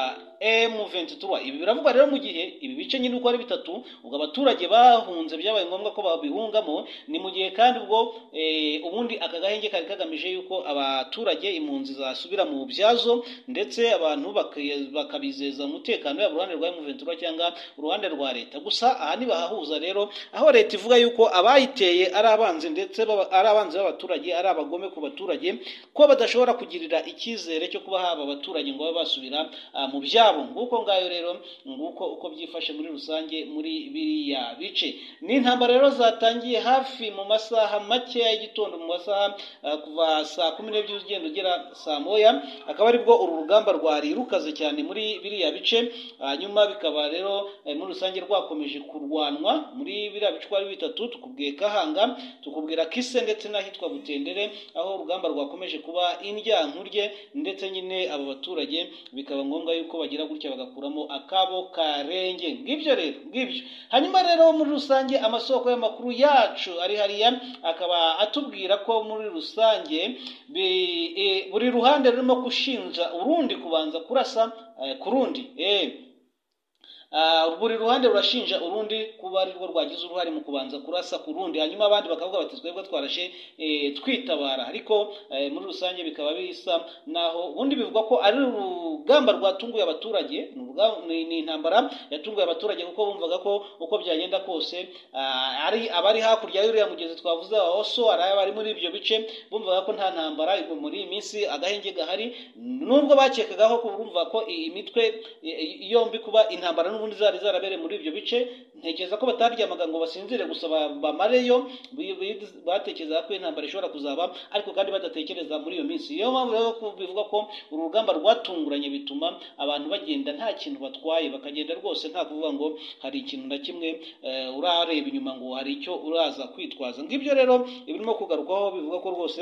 M23 ibi biravugwa rero mu gihe ibi bice nyine uko ari bitatu ubwo abaturage bahunze byabaye ngombwa ko babihungamo ni mu gihe kandi ubwo eh, ubundi aka gahenge kari kagamije yuko abaturage impunzi zasubira mu byazo ndetse abantu baki- bakabizeza umutekano yaba uruhande rwa M23 cyangwa uruhande rwa leta gusa aha ntibahahuza rero aho leta ivuga yuko abayiteye ari abanzi ndetse baba- ari abanzi b'abaturage ari abagome ku baturage ko badashobora kugirira icyizere cyo kuba haba abaturage ngo babe basubira ah, mu byabo nguko ngayo rero nguko uko byifashe muri rusange muri biriya bice ni intambara rero zatangiye hafi mu masaha makeya y'igitondo mu masaha ah, kuva saa kumi n'ebyiri ugenda ugera saa moya akaba aribwo uru rugamba rwari rukaze cyane muri biriya bice hanyuma bikaba rero eh, muri rusange rwakomeje kurwanwa muri biriya bice uko ari bitatu tukubwiye kahanga tukubwira kise ndetse n'ahitwa butendere aho urugamba rwakomeje kuba indyankurye ndetse nyine abo baturage bikaba ngombwa yuko bagira gutya bagakuramo akabo karenge ngibyo rero ngibyo hanyuma rero muri rusange amasoko y'amakuru yacu ari hariya akaba atubwira ko muri rusange bi- eh, buri ruhande rurimo gushinja urundi kubanza kurasa eh, ku rundi eh. Ah, buri ruhande rurashinja urundi kuba ari rwo rwagize uruhare mu kubanza kurasa ku rundi hanyuma abandi bakavuga bati twebwe twarashe eh, twitabara ariko eh, muri rusange bikaba bisa naho ubundi bivugwa ko ari urugamba rwatunguye abaturage ni uruga- ni ni intambara yatunguye abaturage kuko bumvaga ko uko byagenda kose ah, ari abari hakurya y'uriya mugezi twavuze wa oso ari abari muri ibyo bice bumvaga ko nta ntambara igwa muri iyi minsi agahenge gahari nubwo bakekagaho ko bumva ko iyi mitwe i- i- yombi kuba intambara n'ubundi zari zarabereye muri ibyo bice ntekereza ko bataryamaga ngo basinzire gusa ba- bamareyo bi- bi- batekerezaga ko intambara ishobora kuzaba ariko kandi badatekereza muri iyo minsi niyo mpamvu rero ko bivuga ko uru rugamba rwatunguranye bituma abantu bagenda nta kintu batwaye bakagenda rwose nta kuvuga ngo hari ikintu na kimwe eh, urareba inyuma ngo hari icyo uraza kwitwaza ngibyo rero ibirimo kugarukwaho bivuga ko rwose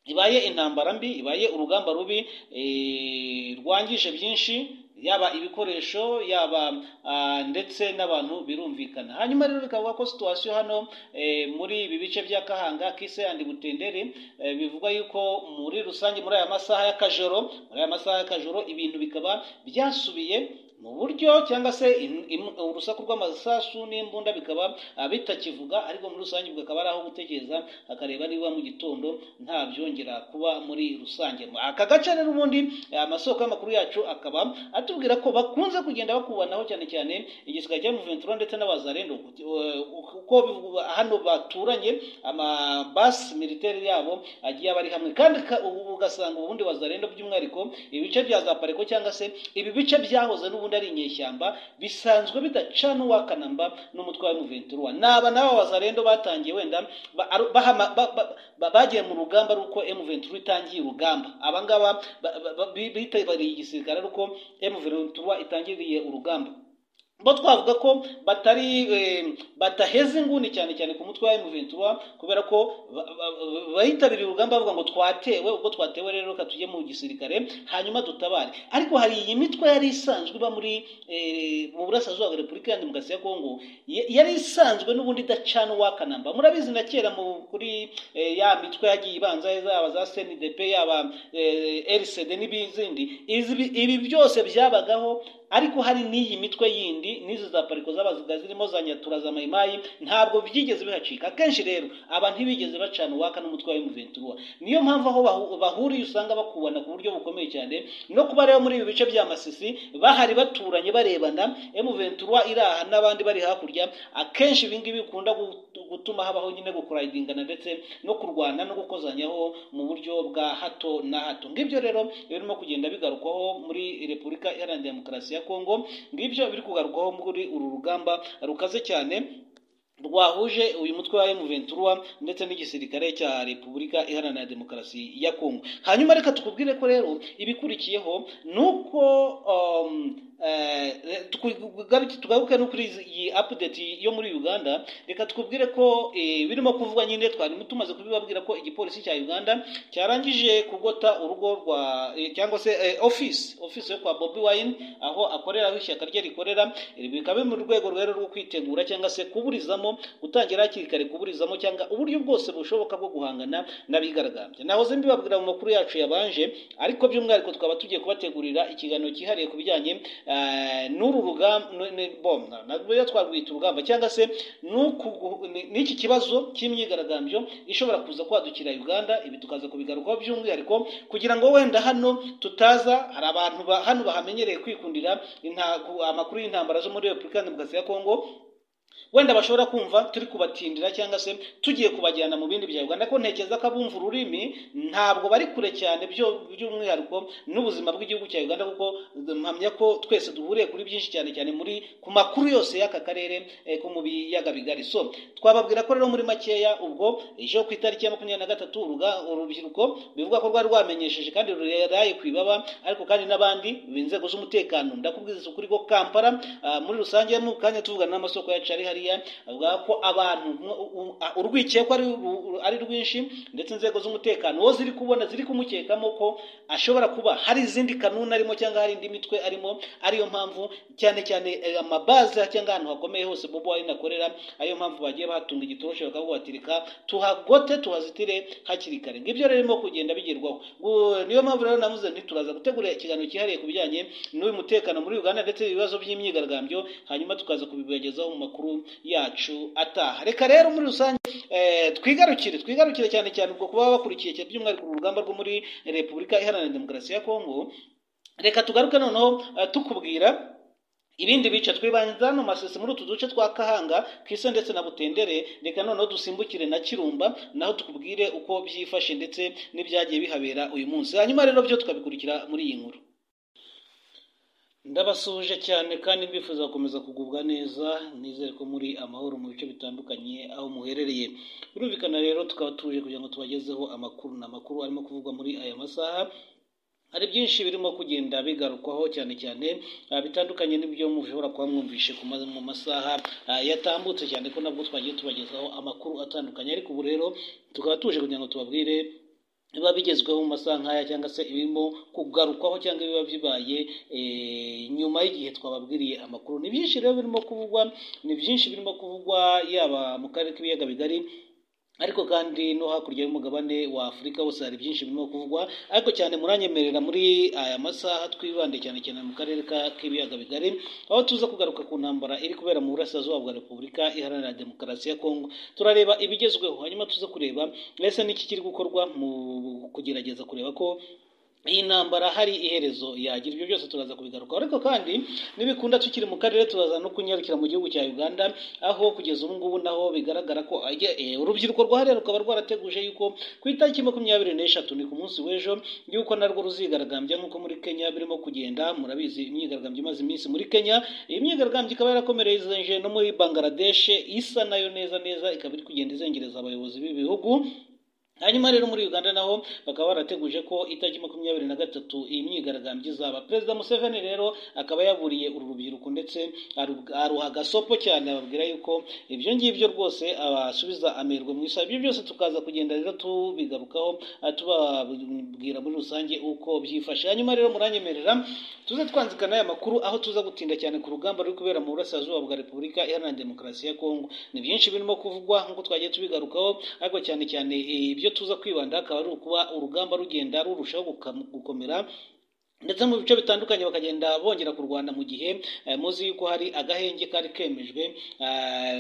ibaye intambara mbi ibaye urugamba rubi eh, rwangije byinshi yaba ibikoresho yaba ah, ndetse n'abantu birumvikana hanyuma rero bikavuga ko situwasiyo hano eh, muri ibi bice bya kahanga kise andi butendere eh, bivugwa yuko muri rusange muri aya masaha y'akajoro muri aya masaha y'akajoro ibintu bikaba byasubiye mu buryo cyangwa se in- im- urusaku rw'amasasu n'imbunda bikaba ah, bitakivuga ariko muri rusange bukaba ari aho gutekereza akareba niba mu gitondo nta byongera kuba muri rusange aka gace rero ubundi eh, amasoko y'amakuru yacu akaba atubwira ko bakunze kugenda bakubanaho cyane cyane igisirikare cya Ventura ndetse n'abazarendo Eh, uko bivuga- hano baturanye amabasi militeri yabo agiye aba ari hamwe kandi ka- ubu ugasanga ubundi wazarenda by'umwihariko ibice bya za pareko cyangwa se ibi bice byahoze n'ubundi ari inyeshyamba bisanzwe bidacana uwakanamba n'umutwe wa M23 naba nabo wazarendo batangiye wenda ba- ari- bahama- ba- ba- ba- bagiye mu rugamba ruko M23 itangiye urugamba abangaba ba- ba- ba- bi- bitabiriye igisirikare ruko M23 itangiriye urugamba bo twavuga ko batari eh, bataheze inguni cyane cyane ku mutwe wa M23 kubera ko ba- ba- ba- bayitabiriye urugamba bavuga ngo twatewe ubwo twatewe rero reka tujye mu gisirikare hanyuma dutabare ariko hari iyi mitwe yari isanzwe iba muri eh, mu burasirazuba bwa repubulika ya demokarasi ya kongo ya- yari isanzwe n'ubundi idacana uwakanamba murabizi na kera mu kuri eh, ya mitwe yagiye ibanza zaba za snidp yaba eh, rcd n'ibizindi Izi- ibi byose byabagaho ariko hari n'iyi mitwe yindi n'izo za pariko z'abaziga zirimo za nyatura za mayimayi ntabwo byigeze bihacika akenshi rero aba ntibigeze bacana uwaka n'umutwe wa M23 niyo mpamvu aho bahu- bahuriye usanga bakubana ku buryo bukomeye cyane no kuba rero muri ibi bice bya masisi bahari baturanye barebana M23 iraha n'abandi bari hakurya akenshi ibi ngibi bikunda gu- gutuma habaho nyine gukurayidingana ndetse no kurwana no gukozanyaho mu buryo bwa hato na hato ngibyo rero birimo kugenda bigarukwaho muri repubulika iharanira demokarasi ya kongo ngibyo biri kugarukwaho muri uru rugamba rukaze cyane rwahuje uyu mutwe wa M23 ndetse n'igisirikare cya Repubulika Iharanira Demokarasi ya Kongo. Hanyuma reka tukubwire ko rero ibikurikiyeho nuko um, eh, tugaruke tugaruke no kuri izi- iyi update yo muri Uganda reka tukubwire ko eh, birimo kuvugwa nyine twari tumaze kubibabwira ko igipolisi cya Uganda cyarangije kugota urugo rwa eh, cyangwa se eh, office office yo kwa Bobby Wine aho akorera aho ishyaka rye rikorera ibi bikaba biri mu rwego rero rwo kwitegura cyangwa se kuburizamo gutangira hakiri kare kuburizamo cyangwa uburyo bwose bushoboka bwo guhangana n'abigaragambya nahoze mbibabwira mu makuru yacu yabanje ariko by'umwihariko twaba tugiye kubategurira ikiganiro cyihariye ku bijyanye eh, n'uru rugamba nabyo twarwita urugamba cyangwa se n'uku- ni- n'iki kibazo cy'imyigaragambyo ishobora kuza kwadukira Uganda ibi tukaza kubigarukaho by'umwihariko kugira ngo wenda hano tutaza hari abantu ba- hano bahamenyereye kwikundira intago- amakuru y'intambara zo muri Repubulika Demokarasi ya Kongo wenda bashobora kumva turi kubatindira cyangwa se tugiye kubajyana mu bindi bya Uganda ko ntekereza ko abumva ururimi ntabwo bari kure cyane byo by'umwihariko n'ubuzima bw'igihugu cya Uganda kuko mpamya ko twese duhuriye kuri byinshi cyane cyane muri ku makuru yose y'aka karere eh, ko mu biyaga bigari so twababwira ko rero muri makeya ubwo ejo ku itariki ya makumyabiri na gatatu uruga- urubyiruko bivuga ko rwari rwamenyesheje kandi ruraye ku ibaba ariko kandi n'abandi b'inzego z'umutekano ndakubwiza ukuri ko Kampala ah, muri rusange mu kanya tuvugana n'amasoko yacu ari hariya avuga ko abantu u- u- a- urwikekwa ari ru- ari rwinshi ndetse inzego z'umutekano wo ziri kubona ziri kumukekamo ko ashobora kuba hari izindi kanuni arimo cyangwa hari indi mitwe arimo ariyo mpamvu cyane cyane eh, amabaze cyangwa ahantu hakomeye hose Bobo Wine akorera ariyo mpamvu bagiye bahatunga igitorosho bakabuhatirika tuhagote tuhazitire hakiri kare ngibyo rero birimo kugenda bigerwaho Gu- niyo mpamvu rero navuze nti turaza gutegura ikiganiro cyihariye ku bijyanye n'uyu mutekano muri Uganda ndetse ibibazo by'imyigaragambyo hanyuma tukaza kubibagezaho mu makuru yacu ataha reka rero muri rusange eh, twigarukire twigarukire cyane cyane ubwo kuba bakurikiye cyane by'umwihariko uru rugamba rwo muri Repubulika Iharanira Demokarasi ya Kongo reka tugaruke noneho eh, tukubwira ibindi bice twibanza hano masisi muri utu duce twa kahanga kise ndetse na butendere reka noneho dusimbukire na kirumba naho tukubwire uko byifashe ndetse n'ibyagiye bihabera uyu munsi hanyuma rero byo tukabikurikira muri iyi nkuru ndabasuhuje cyane kandi mbifuza gukomeza kugubwa neza nizere ko muri amahoro mu bice bitandukanye aho muherereye birumvikana rero tukaba tuje kugira ngo tubagezeho amakuru ni amakuru arimo kuvugwa muri aya masaha hari byinshi birimo kugenda bigarukwaho cyane cyane ah, bitandukanye n'ibyo mushobora kuba mwumvishe ku ma- mu masaha ah, yatambutse cyane ko nabwo twagiye tubagezaho amakuru atandukanye ariko ubu rero tukaba tuje kugira ngo tubabwire biba bigezweho mu masaha nk'aya cyangwa se ibirimo kugarukwaho cyangwa biba bibaye eh, nyuma y'igihe twababwiriye amakuru ni byinshi rero birimo kuvugwa ni byinshi birimo kuvugwa yaba mu karere k'ibiyaga bigari ariko kandi no hakurya y'umugabane wa afurika hose hari byinshi birimo kuvugwa ariko cyane muranyemerera muri aya masaha twibande cyane cyane mu karere ka- k'ibiyaga bigari aho tuza kugaruka ku ntambara iri kubera mu burasirazuba bwa repubulika iharanira demokarasi ya kongo turareba ibigezweho hanyuma tuza kureba ese n'iki kiri gukorwa mu kugerageza kureba ko iyi ntambara hari iherezo yagira ibyo byose turaza kubigarukaho ariko kandi n'ibikunda tukiri mu karere turaza no kunyarukira mu gihugu cya uganda aho kugeza ubu ngubu naho bigaragara ko ajya- eh, urubyiruko rwahariya rukaba rwarateguje yuko ku itariki makumyabiri n'eshatu ni ku munsi w'ejo yuko narwo ruzigaragambya nk'uko muri kenya birimo kugenda murabizi imyigaragambyo imaze iminsi muri kenya iyi myigaragambyo ikaba yarakomereje no muri bangladesh isa nayo neza neza ikaba iri kugenda izengereza abayobozi b'ibihugu hanyuma rero muri uganda naho bakaba barateguje ko itariki makumyabiri na gatatu iyi myigaragambyo izaba perezida museveni rero akaba yaburiye uru rubyiruko ndetse aru- aruha agasopo cyane ababwira yuko ibyo ngibyo rwose abasubiza amerwe mu isaha ibyo byose tukaza kugenda rero tubigarukaho ah, tubabwira muri rusange uko byifashe hanyuma rero muranyemerera tuze twanzika n'aya makuru aho tuza gutinda cyane ku rugamba ruri kubera mu burasirazuba bwa repubulika iharanira demokarasi ya kongo ni byinshi birimo kuvugwa nk'uko twagiye tubigarukaho ariko cyane cyane eh, ibyo tuza kwibanda akaba ari ukuba urugamba rugenda rurushaho guka- gukomera ndetse mu bice bitandukanye bakagenda bongera kurwana mu gihe eh, muzi yuko hari agahenge kari kemejwe eh,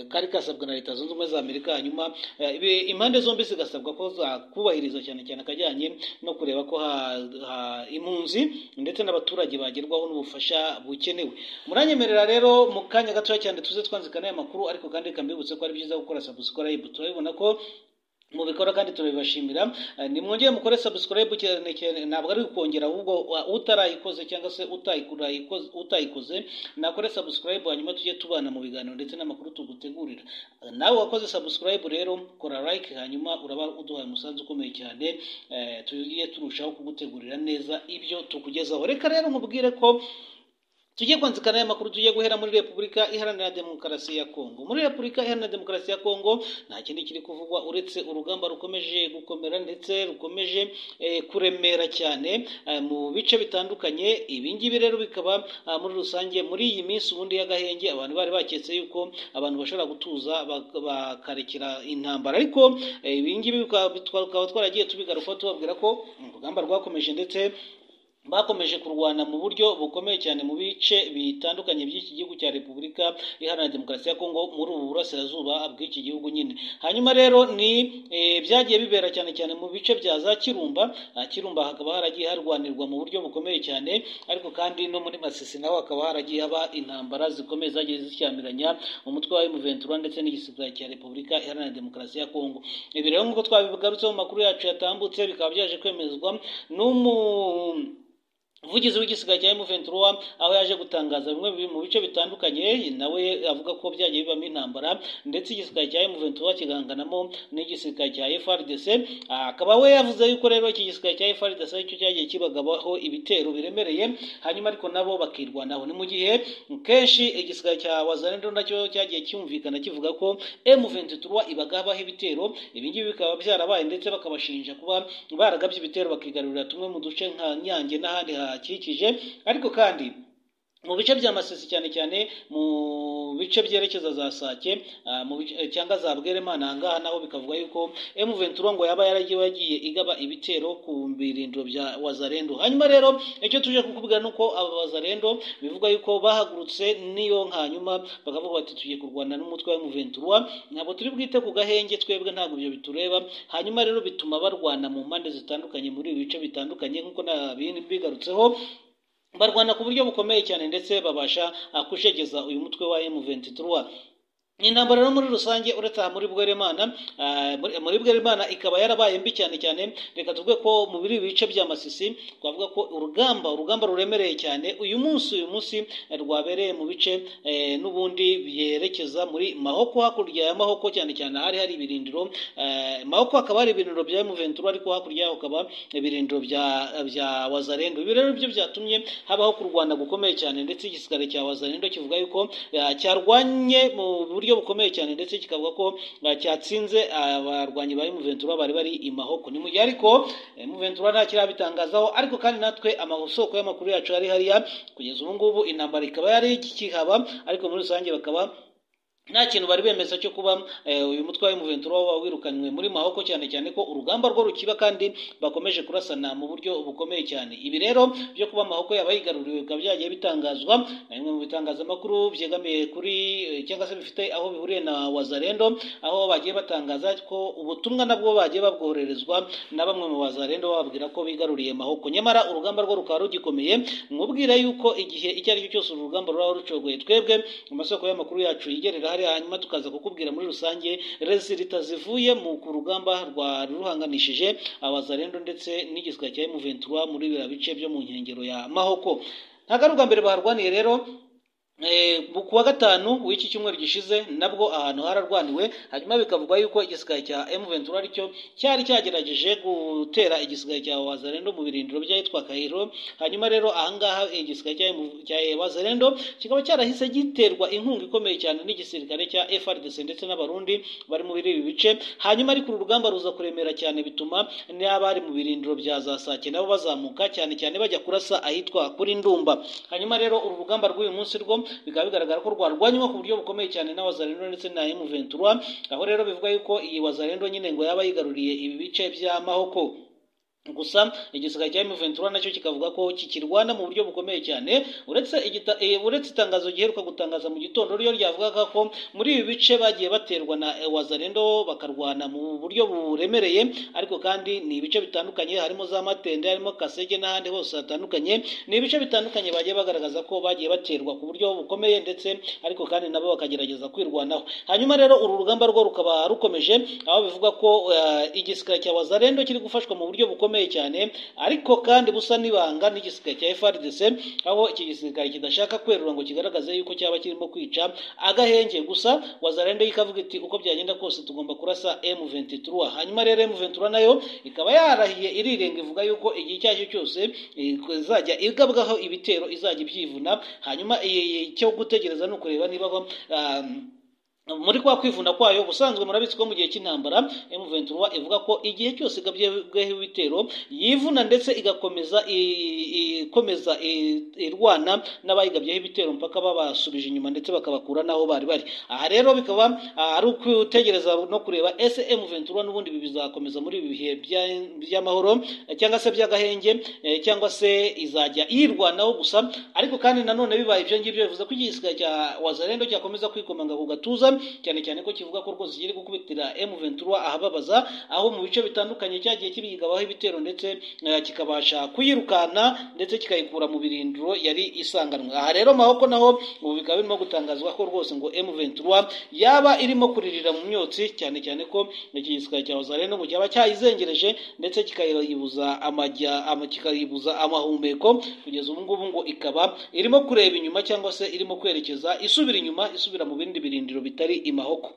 kari kasabwa na leta zunze ubumwe za amerika hanyuma eh, ibi- impande zombi zigasabwa ko zakubahiriza cyane cyane akajyanye no kureba ko ha- ha- impunzi ndetse n'abaturage bagerwaho n'ubufasha bukenewe muranyemerera rero mu kanya gatoya cyane tuze twanzika n'aya makuru ariko kandi reka mbibutse ko ari byiza gukora subscribe turabibona ko mubikora kandi turabibashimira Eh, nimwongere mukore subscribe cyane cyane ntabwo ari ukongera ahubwo wa- utarayikoze cyangwa se utayikora- yikoze- utayikoze nakore subscribe hanyuma tujye tubana mu biganiro ndetse n'amakuru tugutegurira Eh, nawe wakoze subscribe rero kora like hanyuma uraba uduhaye umusanzu ukomeye cyane Eh, tujye turushaho kugutegurira neza ibyo tukugezaho reka rero nkubwire ko tujye kwanzika n'aya makuru tujye guhera muri repubulika iharanira demokarasi ya kongo muri repubulika iharanira demokarasi ya kongo nta kindi kiri kuvugwa uretse urugamba rukomeje gukomera ndetse rukomeje eh, kuremera cyane eh, mu bice bitandukanye ibi ngibi rero bikaba ah, muri rusange muri iyi minsi ubundi y'agahenge abantu bari baketse yuko abantu bashobora gutuza bak- bakarekera intambara ariko eh, ibi ngibi bikaba tukaba twaragiye tubigarukaho tubabwira ko urugamba rwakomeje ndetse bakomeje kurwana mu buryo bukomeye cyane mu bice bitandukanye by'iki gihugu cya repubulika iharanira demokarasi ya kongo muri ubu burasirazuba bw'iki gihugu nyine hanyuma rero ni eh, byagiye bibera cyane cyane mu bice bya za kirumba Ah, kirumba hakaba haragiye harwanirwa mu buryo bukomeye cyane ariko kandi no muri masisi naho hakaba haragiye haba intambara zikomeye zagiye zishyamiranya umutwe wa M23 ndetse n'igisirikare cya repubulika iharanira demokarasi ya kongo ibi rero nk'uko twabigarutseho mu makuru yacu yatambutse bikaba byaje kwemezwa n'umu umuvugizi w'igisigara cya M23 aho yaje gutangaza bimwe biri mu bice bitandukanye nawe avuga ko byagiye bibamo intambara ndetse igisigara cya M23 kiganganamo n'igisigara cya FRDC Ah, akaba we yavuze yuko rero iki gisigara cya FRDC cyo cyagiye kibagabaho ibitero biremereye hanyuma ariko nabo bakirwanaho ni mu gihe kenshi igisigara cya Wazalendo nacyo cyagiye cyumvikana kivuga ko M23 ibagabaho ibitero ibi ngibi bikaba byarabaye ndetse bakabashinja kuba baragabye ibitero bakigarurira tumwe mu duce nka Nyange n'ahandi hahakikije ariko kandi mu bice bya Masisi cyane cyane mu bice byerekeza za Sake ah, mu bice- eh, cyangwa za Bweremana aha ngaha naho bikavuga yuko M23 ngo yaba yaragiye yagiye igaba ibitero ku birindiro bya Wazalendo hanyuma rero icyo tuje kukubwira nuko aba Wazalendo bivugwa yuko bahagurutse niyo hanyuma bakavuga bati tugiye kurwana n'umutwe wa M23 ntabwo turi bwite ku gahenge twebwe ntabwo ibyo bitureba hanyuma rero bituma barwana mu mpande zitandukanye muri ibi bice bitandukanye nk'uko nabigarutseho barwana ku buryo bukomeye cyane ndetse babasha ah, kushegeza uyu mutwe wa M23 ni intambara rero muri rusange uretse aha muri bweremana ah, muri muri bweremana ikaba yarabaye mbi cyane cyane reka tuvuge ko mu biri bice bya masisi twavuga ko urugamba urugamba ruremereye cyane uyu munsi uyu munsi eh, rwabereye mu bice eh, n'ubundi byerekeza muri mahoko hakurya ya mahoko cyane cyane hari hari ibirindiro eh, mahoko hakaba hari ibirindiro bya M23 ariko hakurya yaho hakaba ibirindiro bya bya wazarendo ibi rero byo byatumye habaho kurwana gukomeye cyane ndetse igisigare cya wazarendo kivuga yuko eh, cyarwanye mu buryo bukomeye cyane ndetse kikavuga ko eh, cyatsinze abarwanyi ba M23 bari bari i mahoko ni mu gihe ariko eh, M23 nta kirabitangazaho ariko kandi natwe amasoko y'amakuru yacu yari hariya kugeza ubu ngubu intambara ikaba yari ikihaba ariko muri rusange bakaba nta kintu bari bemeza cyo kuba eh, uyu mutwe wa M23 waba wirukanywe muri Mahoko cyane cyane ko urugamba rwo rukiba kandi bakomeje kurasana mu buryo bukomeye cyane ibi rero byo kuba Mahoko yaba yigaruriwe bikaba byagiye bitangazwa na bimwe mu bitangazamakuru byegamiye kuri eh, cyangwa se bifite aho bihuriye na Wazalendo aho bagiye batangaza ko ubutumwa nabwo bagiye babwohererezwa na bamwe mu Wazalendo bababwira ko bigaruriye Mahoko nyamara urugamba rwo rukaba rugikomeye mwubwira yuko igihe icyo ari cyo cyose uru rugamba ruraba rucogoye twebwe mu masoko y'amakuru yacu yigerera hariya hanyuma tukaza kukubwira muri rusange resulita zivuye mu ku rugamba rwa ruhanganishije abazarendo ndetse n'igiswa cya M23 muri biriya bice byo mu nkengero ya Mahoko ntagaruka baharwaniye rero ku wa gatanu w'iki cyumweru gishize nabwo ahantu hararwaniwe hanyuma bikavugwa yuko igisigaye cya M23 aricyo cyari cyagerageje gutera igisigaye cya Wazalendo mu birindiro by'ahitwa Kairo hanyuma rero ahangaha igisigaye cya M- cya Wazalendo kikaba cyarahise giterwa inkunga ikomeye cyane n'igisirikare cya FRDC ndetse n'abarundi bari muri ibi bice hanyuma ariko uru rugamba ruza kuremera cyane bituma n'abari mu birindiro bya za Sake nabo bazamuka cyane cyane bajya kurasa ahitwa kuri Ndumba hanyuma rero uru rugamba rw'uyu munsi rwo bikaba bigaragara ko rwarwanywa ku buryo bukomeye cyane n'abazarendo ndetse na M23 aho rero bivuga yuko iyi wazarendo nyine ngo yaba yigaruriye ibi bice bya Mahoko gusa igisigaye cya M23 nacyo kikavuga ko kikirwana mu buryo bukomeye cyane uretse igita, e, uretse itangazo giheruka gutangaza mu gitondo ryo ryavugaga ko muri ibi bice bagiye baterwa na e, Wazalendo bakarwana mu buryo buremereye ariko kandi ni ibice bitandukanye harimo za Matende harimo Kasege n'ahandi hose hatandukanye ni ibice bitandukanye bagiye bagaragaza ko bagiye baterwa ku buryo bukomeye ndetse ariko kandi nabo bakagerageza kwirwanaho hanyuma rero uru rugamba rwo rukaba rukomeje aho bivuga ko uh, igisigaye cya Wazalendo kiri gufashwa mu buryo bukomeye bukomeye cyane ariko kandi busa n'ibanga n'igisirikare cya FRDC aho iki gisirikare kidashaka kwerura ngo kigaragaze yuko cyaba kirimo kwica agahenge gusa Wazalendo ikavuga iti uko byagenda kose tugomba kurasa M23 hanyuma rero M23 nayo ikaba yarahiye irirenga ivuga yuko igihe icyo ari cyo cyose izajya igabwaho ibitero izajya ibyivuna hanyuma icyo gutegereza ni ukureba niba aho, ah, muri kwa kwivuna kwayo ubusanzwe murabitsi ko mu gihe cy'intambara M23 ivuga ko igihe cyose igabyeho ibitero yivuna ndetse igakomeza i- ikomeza i- irwana n'abayigabyeho ibitero mpaka babasubije inyuma ndetse bakabakura n'aho bari bari aha rero bikaba ah, ari ukutegereza no kureba ese M23 n'ubundi ibi bizakomeza muri ibi bihe bya- by'amahoro eh, cyangwa se by'agahenge eh, cyangwa se izajya yirwanaho gusa ariko kandi nanone bibaye ibyo ngibyo bivuze ko igisigaye cya Wazalendo cyakomeza kwikomanga ku gatuza cyane cyane ko kivuga ko rwose kiri gukubitira M23 ahababaza aho mu bice bitandukanye cyagiye kibigabaho ibitero ndetse eh, kikabasha kuyirukana ndetse kikayikura mu birindiro yari isanganwe aha rero mahoko naho ubu bikaba birimo gutangazwa ko rwose ngo M23 yaba irimo kuririra mu myotsi cyane cyane ko iki gisirikare cya Wazalendo ngo cyaba cyayizengereje ndetse kikayibuza amajya ama- kikayibuza amahumeko kugeza ubu ngubu ngo ikaba irimo kureba inyuma cyangwa se irimo kwerekeza isubira inyuma isubira mu bindi birindiro bitari imahoko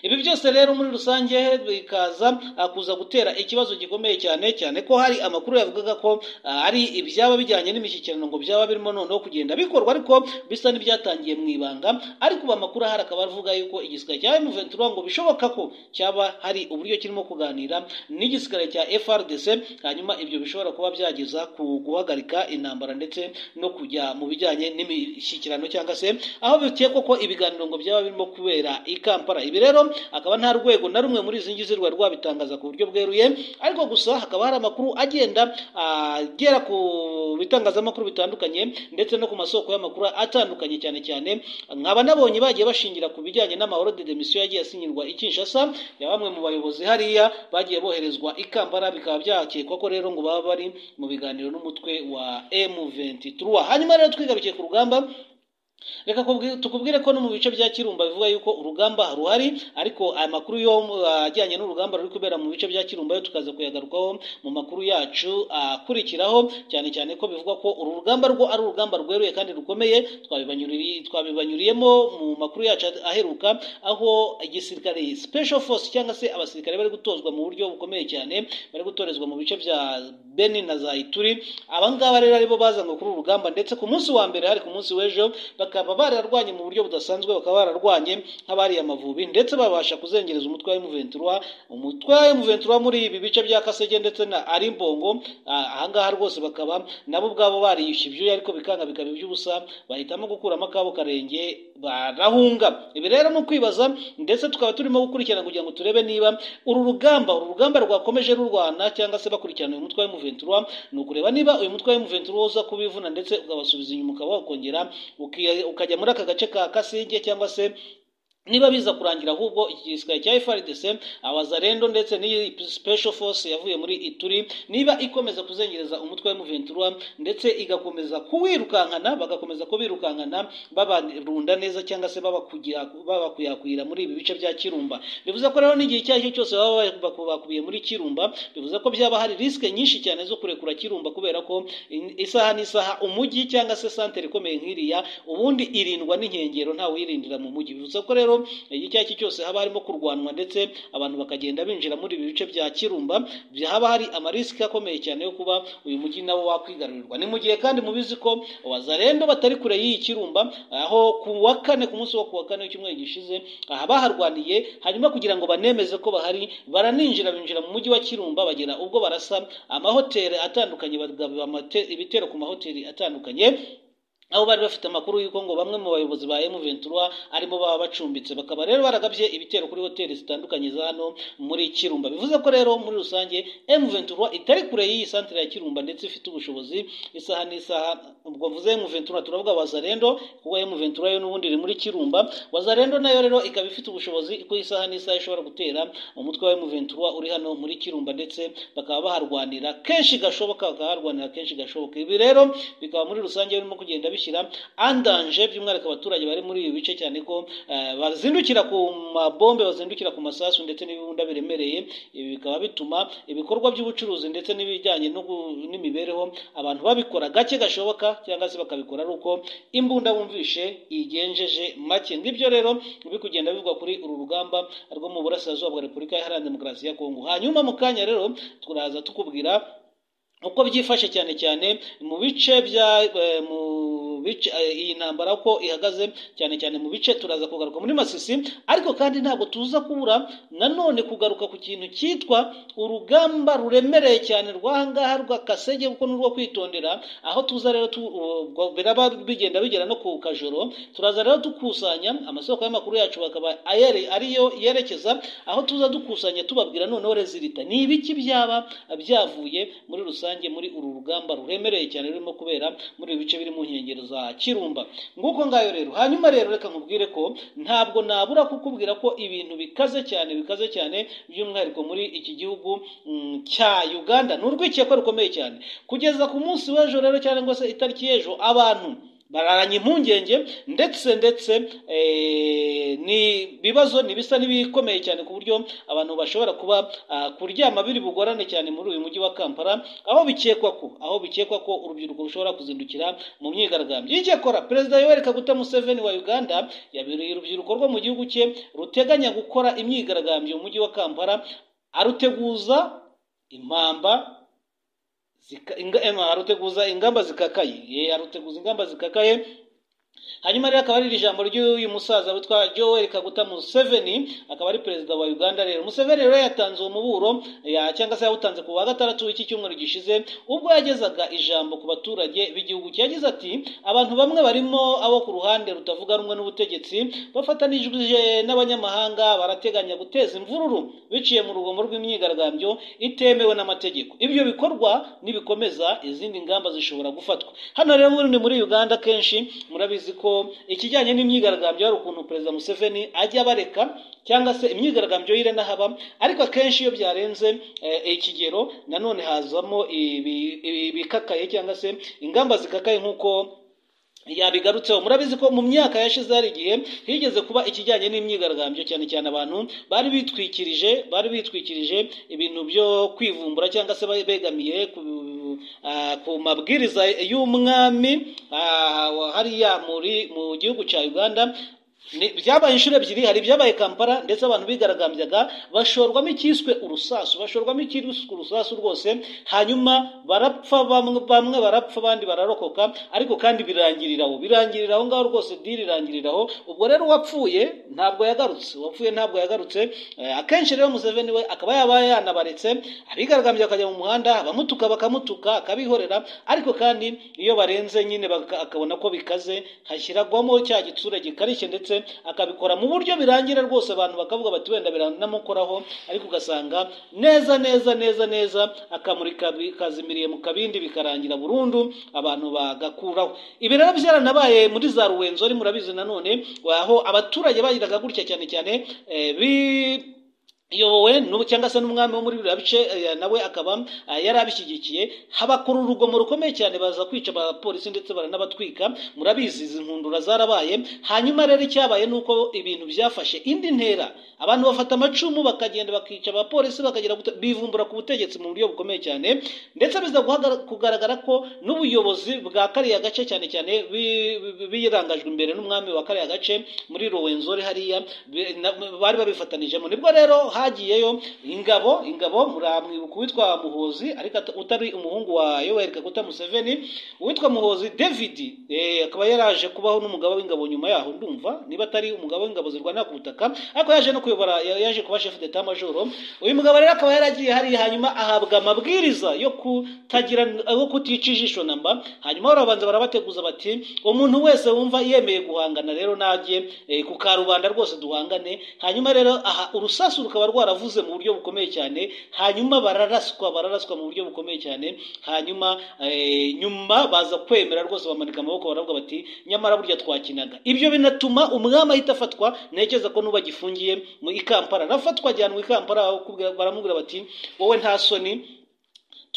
ibi byose rero muri rusange bikaza ah, kuza gutera ikibazo gikomeye cyane cyane ko hari amakuru yavugaga ko ah, ari ibyaba bijyanye n'imishyikirano ngo byaba birimo noneho kugenda bikorwa ariko bisa n'ibyatangiye mu ibanga ariko ubu amakuru ahari akaba avuga yuko igisirikare cya M23 ngo bishoboka ko cyaba hari uburyo kirimo kuganira n'igisirikare cya FRDC hanyuma ibyo bishobora kuba byageza ku guhagarika intambara ndetse no kujya mu bijyanye n'imishyikirano cyangwa se aho bikekwa ko ibiganiro ngo byaba birimo kubera i Kampala ibi rero akaba nta rwego na rumwe muri izi ngizi rwari rwabitangaza ku buryo bweruye ariko gusa hakaba hari amakuru agenda agera ku bitangazamakuru bitandukanye ndetse no ku masoko y'amakuru atandukanye cyane cyane nkaba nabonye bagiye bashingira ku bijyanye n'amahoro de demisiyo yagiye asinyirwa i Kinshasa ya bamwe mu bayobozi hariya bagiye boherezwa i Kampala bikaba byakekwa ko rero ngo baba bari mu biganiro n'umutwe wa M23 hanyuma rero twigarukiye ku rugamba reka kubwi- tukubwire ko no mu bice bya kirumba bivuga yuko urugamba ruhari ariko aya makuru yo uh, ajyanye n'urugamba ruri kubera mu bice bya kirumba yo tukaza kuyagarukaho mu makuru yacu akurikiraho cyane cyane ko bivuga ko uru rugamba rwo ari urugamba rweruye kandi rukomeye twabibanyuriye twabibanyuriyemo mu makuru yacu aheruka aho igisirikare special force cyangwa se abasirikare bari gutozwa mu buryo bukomeye cyane bari gutorezwa mu bice bya Beni na za Ituri abangaba rero aribo bazanwe kuri uru rugamba ndetse ku munsi wa mbere hari ku munsi w'ejo bak- bakaba bararwanye mu buryo budasanzwe bakaba bararwanye nk'abariye amavubi ndetse babasha kuzengereza umutwe wa emuventura umutwe wa emuventura muri ibi bice bya kasege ndetse na arimbongo ahangaha rwose bakaba nabo ubwabo bariyishe ibyuya ariko bikanga bikaba iby'ubusa bahitamo gukuramo akabo karenge barahunga ibi rero ni ukwibaza ndetse tukaba turimo gukurikirana kugira ngo turebe niba uru rugamba uru rugamba rwakomeje rurwana cyangwa se bakurikirana uyu mutwe wa emuventura ni ukureba niba uyu mutwe wa emuventura uza kubivuna ndetse ukabasubiza inyuma ukaba wakongera uki- ukajya muri aka gace ka kasenge cyangwa se niba biza kurangira ahubwo iki gisirikare cya FRDC abazarendo ndetse n'iyi special force yavuye muri Ituri niba ikomeza kuzengereza umutwe wa M23 ndetse igakomeza kuwirukankana bagakomeza kubirukankana babarunda neza cyangwa se babakugira babakuyakwira muri ibi bice bya Kirumba bivuze ko rero n'igihe icyo ari cyo cyose baba baku- bakubiye muri Kirumba bivuze ko byaba hari risk nyinshi cyane zo kurekura Kirumba kubera ko in- isaha n'isaha umujyi cyangwa se santere ikomeye nk'iriya ubundi irindwa n'inkengero ntawe uyirindira mu mujyi bivuze ko rero igihe icyo ari cyo cyose haba harimo kurwanwa ndetse abantu bakagenda binjira muri ibi bice bya Kirumba bya- haba hari amarisiki akomeye cyane yo kuba uyu mujyi nawo wakwigarurirwa ni mu gihe kandi mubizi ko abazarendo batari kure y'iyi Kirumba aho ku wa kane ku munsi wo ku wa kane w'icyumweru gishize aha baharwaniye hanyuma kugira ngo banemeze ko bahari baraninjira binjira mu mujyi wa Kirumba bagera ubwo barasa amahoteli atandukanye bagaba amate- ibitero ku mahoteli atandukanye aho bari bafite amakuru y'uko ngo bamwe mu bayobozi ba M23 arimo baba bacumbitse bakaba rero baragabye ibitero kuri hoteli zitandukanye za hano muri Kirumba bivuze ko rero muri rusange M23 itari kure y'iyi santere ya Kirumba ndetse ifite ubushobozi isaha n'isaha ubwo mvuze M23 turavuga Wazarendo kuko M23 yo n'ubundi iri muri Kirumba Wazarendo nayo rero ikaba ifite ubushobozi ku isaha n'isaha ishobora gutera umutwe wa M23 uri hano muri Kirumba ndetse bakaba baharwanira kenshi gashoboka bakaharwanira kenshi gashoboka ibi rero bikaba muri rusange birimo kugenda bishyira andanje by'umwihariko abaturage bari muri ibi bice cyane ko eh, bazindukira ku mabombe bazindukira ku masasu ndetse n'ibibunda biremereye ibi bikaba bituma ibikorwa by'ubucuruzi ndetse n'ibijyanye no gu- n'imibereho abantu babikora gake gashoboka cyangwa se bakabikora ari uko imbunda bumvishe igenjeje make ngibyo rero biri kugenda bivugwa kuri uru rugamba rwo mu burasirazuba bwa repubulika iharanira demokarasi ya kongo hanyuma mu kanya rero turaza tukubwira uko byifashe cyane cyane mu bice bya eh, mu bice eh, iyi ntambara uko ihagaze cyane cyane mu bice turaza kugaruka muri Masisi ariko kandi ntabwo tuza kubura nanone kugaruka ku kintu cyitwa urugamba ruremereye cyane rwahangaha rwa Kasege kuko n'urwo kwitondera aho tuza rero tu, ubwo biraba bigenda bigera no ku kajoro turaza rero dukusanya amasoko y'amakuru yacu bakaba ayere ariyo yerekeza aho tuza dukusanya tubabwira noneho rezilita ni ibiki byaba byavuye muri rusange muri uru rugamba ruremereye cyane rurimo kubera muri ibi bice biri mu nkengero za Kirumba nguko ngayo rero hanyuma rero reka nkubwire ko ntabwo nabura kukubwira ko ibintu bikaze cyane bikaze cyane by'umwihariko muri iki gihugu mm, cya Uganda ni urwikekwe rukomeye cyane kugeza ku munsi w'ejo rero cyangwa se itariki y'ejo abantu bararanye impungenge ndetse ndetse eh, ni bibazo ni bisa n'ibikomeye cyane ku buryo abantu bashobora kuba ah, kuryama biri bugorane cyane muri uyu mujyi wa Kampala aho bikekwa ko aho bikekwa ko urubyiruko rushobora kuzindukira mu myigaragambyo icyakora perezida Yoweri Kaguta Museveni wa Uganda yabereye urubyiruko rwo mu gihugu cye ruteganya gukora imyigaragambyo mu mujyi wa Kampala aruteguza impamba zika- inga- em, aruteguza ingamba zikakaye ye aruteguza ingamba zikakaye hanyuma rero akaba ari iri jambo ry'uyu musaza witwa Joel Kaguta Museveni akaba ari perezida wa Uganda rero Museveni rero yatanze uwo muburo ya cyangwa se yawutanze ku wa gatandatu w'iki cyumweru gishize ubwo yagezaga ijambo ku baturage b'igihugu cye yagize ati abantu bamwe barimo abo ku ruhande rutavuga rumwe n'ubutegetsi bafatanijwe n'abanyamahanga barateganya guteza imvururu biciye mu rugomo rw'imyigaragambyo itemewe n'amategeko ibyo bikorwa nibikomeza izindi ngamba zishobora gufatwa hano rero ubundi muri Uganda kenshi murabizi ko ikijyanye n'imyigaragambyo hari ukuntu perezida Museveni ajya bareka cyangwa se imyigaragambyo y'ire n'ahaba ariko akenshi iyo byarenze eh, ikigero nanone hazamo ibi- ibi- ibikakaye cyangwa se ingamba zikakaye nk'uko yabigarutseho murabizi ko mu myaka yashize hari igihe higeze kuba ikijyanye n'imyigaragambyo cyane cyane abantu bari bitwikirije bari bitwikirije ibintu byo kwivumbura cyangwa se begamiye ku, ah, ku mabwiriza y'umwami ah, hariya muri mu gihugu cya Uganda Ni- byabaye inshuro ebyiri hari ibyabaye kampala ndetse abantu bigaragambyaga bashorwamo icyiswe urusasu bashorwamo icyiswe urusasu rwose hanyuma barapfa bamwe bamwe barapfa abandi bararokoka ariko kandi birangirira aho birangirira aho ngaho rwose diri irangirira aho ubwo rero uwapfuye ntabwo yagarutse uwapfuye ntabwo yagarutse Eh, akenshi rero museveni we akaba yaba yanabaretse abigaragambya akajya mu muhanda abamutuka bakamutuka akabihorera ariko kandi iyo barenze nyine baka- akabona ko bikaze hashyiragwamo cya gitsure gikarishye ndetse akabikora mu buryo birangira rwose abantu bakavuga bati wenda biranamukoraho ariko ugasanga neza neza neza neza akamurika bikazimiriye mu kabindi bikarangira burundu abantu bagakuraho ibi rero byaranabaye muri za ruwenzori murabizi nanone aho abaturage bagiraga gutya cyane cyane eh, bi iyobowe n'ubu cyangwa se n'umwami wo muri biriya bice eh, nawe akaba eh, yari abishyigikiye habakora urugomo rukomeye cyane baza kwica abapolisi ndetse baranabatwika murabizi izi nkundura zarabaye hanyuma rero icyabaye ni uko ibintu byafashe indi ntera abantu bafata amacumu bakagenda bakica abapolisi bakagera gute- bivumbura ku butegetsi mu buryo bukomeye cyane ndetse biza guhagara- kugaragara ko n'ubuyobozi bwa kariya gace cyane cyane bi- bi- birangajwe imbere n'umwami wa kariya gace muri ruwenzori hariya bi- na- bari babifatanijemo nibwo rero hagiyeyo ingabo ingabo muramwibuka uwitwa muhozi ariko ata- utari umuhungu wa yoweri kaguta museveni uwitwa muhozi david eh, akaba yaraje kubaho n'umugaba w'ingabo nyuma yaho ndumva niba atari umugaba w'ingabo zirwanira ku butaka ariko yaje no kuyobora ya- yaje kuba chef d'etat major uyu mugabo rero akaba yaragiye hariya hanyuma ahabwa amabwiriza yo kutagira yo kutica ijisho namba hanyuma barabanza barabateguza bati umuntu wese wumva yemeye guhangana rero najye eh, ku karubanda rwose duhangane hanyuma rero aha urusasu rukaba rwaravuze mu buryo bukomeye cyane hanyuma bararaswa bararaswa mu buryo bukomeye cyane hanyuma eh, nyuma baza kwemera rwose bamanika amaboko baravuga bati nyamara burya twakinaga ibyo binatuma umwami ahita afatwa ntekereza ko n'ubu agifungiye mu i kampala arafatwa ajyanwa i kampala bakubwira- baramubwira bati wowe nta soni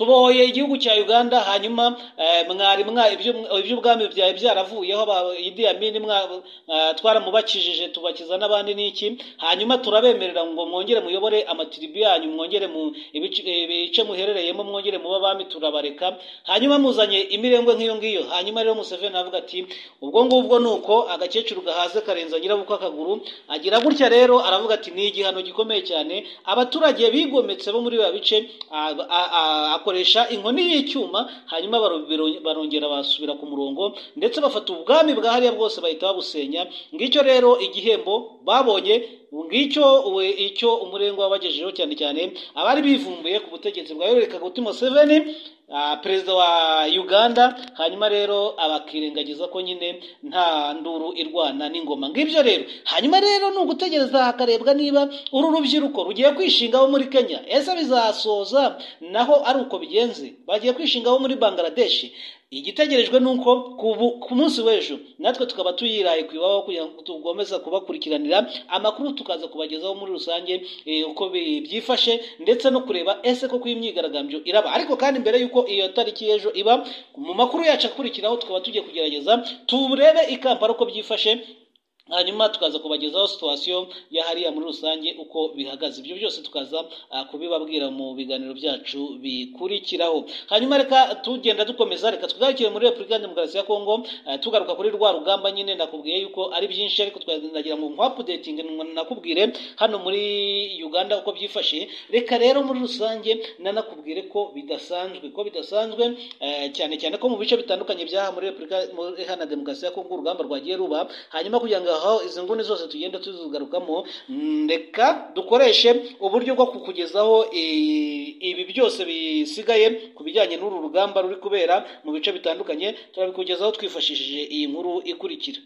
tubohoye igihugu cya uganda hanyuma eh, mwari mwa ibyo- iby'ubwami byawe byaravuyeho aba- Idi Amin mwa- eh, twaramubakijije tubakiza n'abandi n'iki hanyuma turabemerera ngo mwongere muyobore amatiribu yanyu mwongere mu ibice ibice muherereyemo mwongere muba abami turabareka hanyuma muzanye imirengwe nk'iyo ngiyo hanyuma rero museveni aravuga ati ubwo ngubwo ni uko agakecuru gahaze karenza nyirabukwe akaguru agira gutya rero aravuga ati ni igihano gikomeye cyane abaturage bigometse bo muri biriya bice a- a- a- akoresha inkoni y'icyuma hanyuma baro- biro- barongera basubira ku murongo ndetse bafata ubwami bwa hariya bwose bahita babusenya ngicyo rero igihembo babonye ngicyo we icyo umurengwa wabagejejeho cyane cyane abari bivumbuye ku butegetsi bwa yoweri kaguti museveni ah, perezida wa uganda hanyuma rero abakirengagiza ko nyine nta nduru irwana n'ingoma ngibyo rero hanyuma rero ni ugutegereza hakarebwa niba uru rubyiruko rugiye kwishingaho muri kenya ese bizasoza naho ari uko bigenze bagiye kwishingaho muri bangladesh igitegerejwe ni uko ku bu- ku munsi w'ejo natwe tukaba tuyiraye ku iwabo kugira ngo tugomeze kubakurikiranira amakuru tukaza kubagezaho muri rusange eh, uko bi- byifashe ndetse no kureba ese koko iyi myigaragambyo iraba ariko kandi mbere y'uko iyo tariki y'ejo iba mu makuru yacu akurikiraho tukaba tugiye kugerageza turebe i kampala uko byifashe hanyuma tukaza kubagezaho situwasiyo ya hariya muri rusange uko bihagaze ibyo byose tukaza ah, kubibabwira mu biganiro byacu bikurikiraho hanyuma reka tugenda dukomeza reka tugarukire muri repubulika ya demokarasi ya kongo eh, tugaruka kuri rwa rugamba nyine nakubwiye yuko ari byinshi ariko twagira ngo nkwapudetinge nakubwire hano muri uganda uko byifashe reka rero muri rusange nanakubwire ko bidasanzwe ko bidasanzwe eh, cyane cyane ko mu bice bitandukanye byaha muri repubulika muri hana demokarasi ya kongo urugamba rwagiye ruba hanyuma kugira ngo aho izi nguni zose tugenda tuzigarukamo mm, reka dukoreshe uburyo bwo kukugezaho i- ibi byose bisigaye ku bijyanye n'uru rugamba ruri kubera mu bice bitandukanye turabikugezaho twifashishije iyi nkuru ikurikira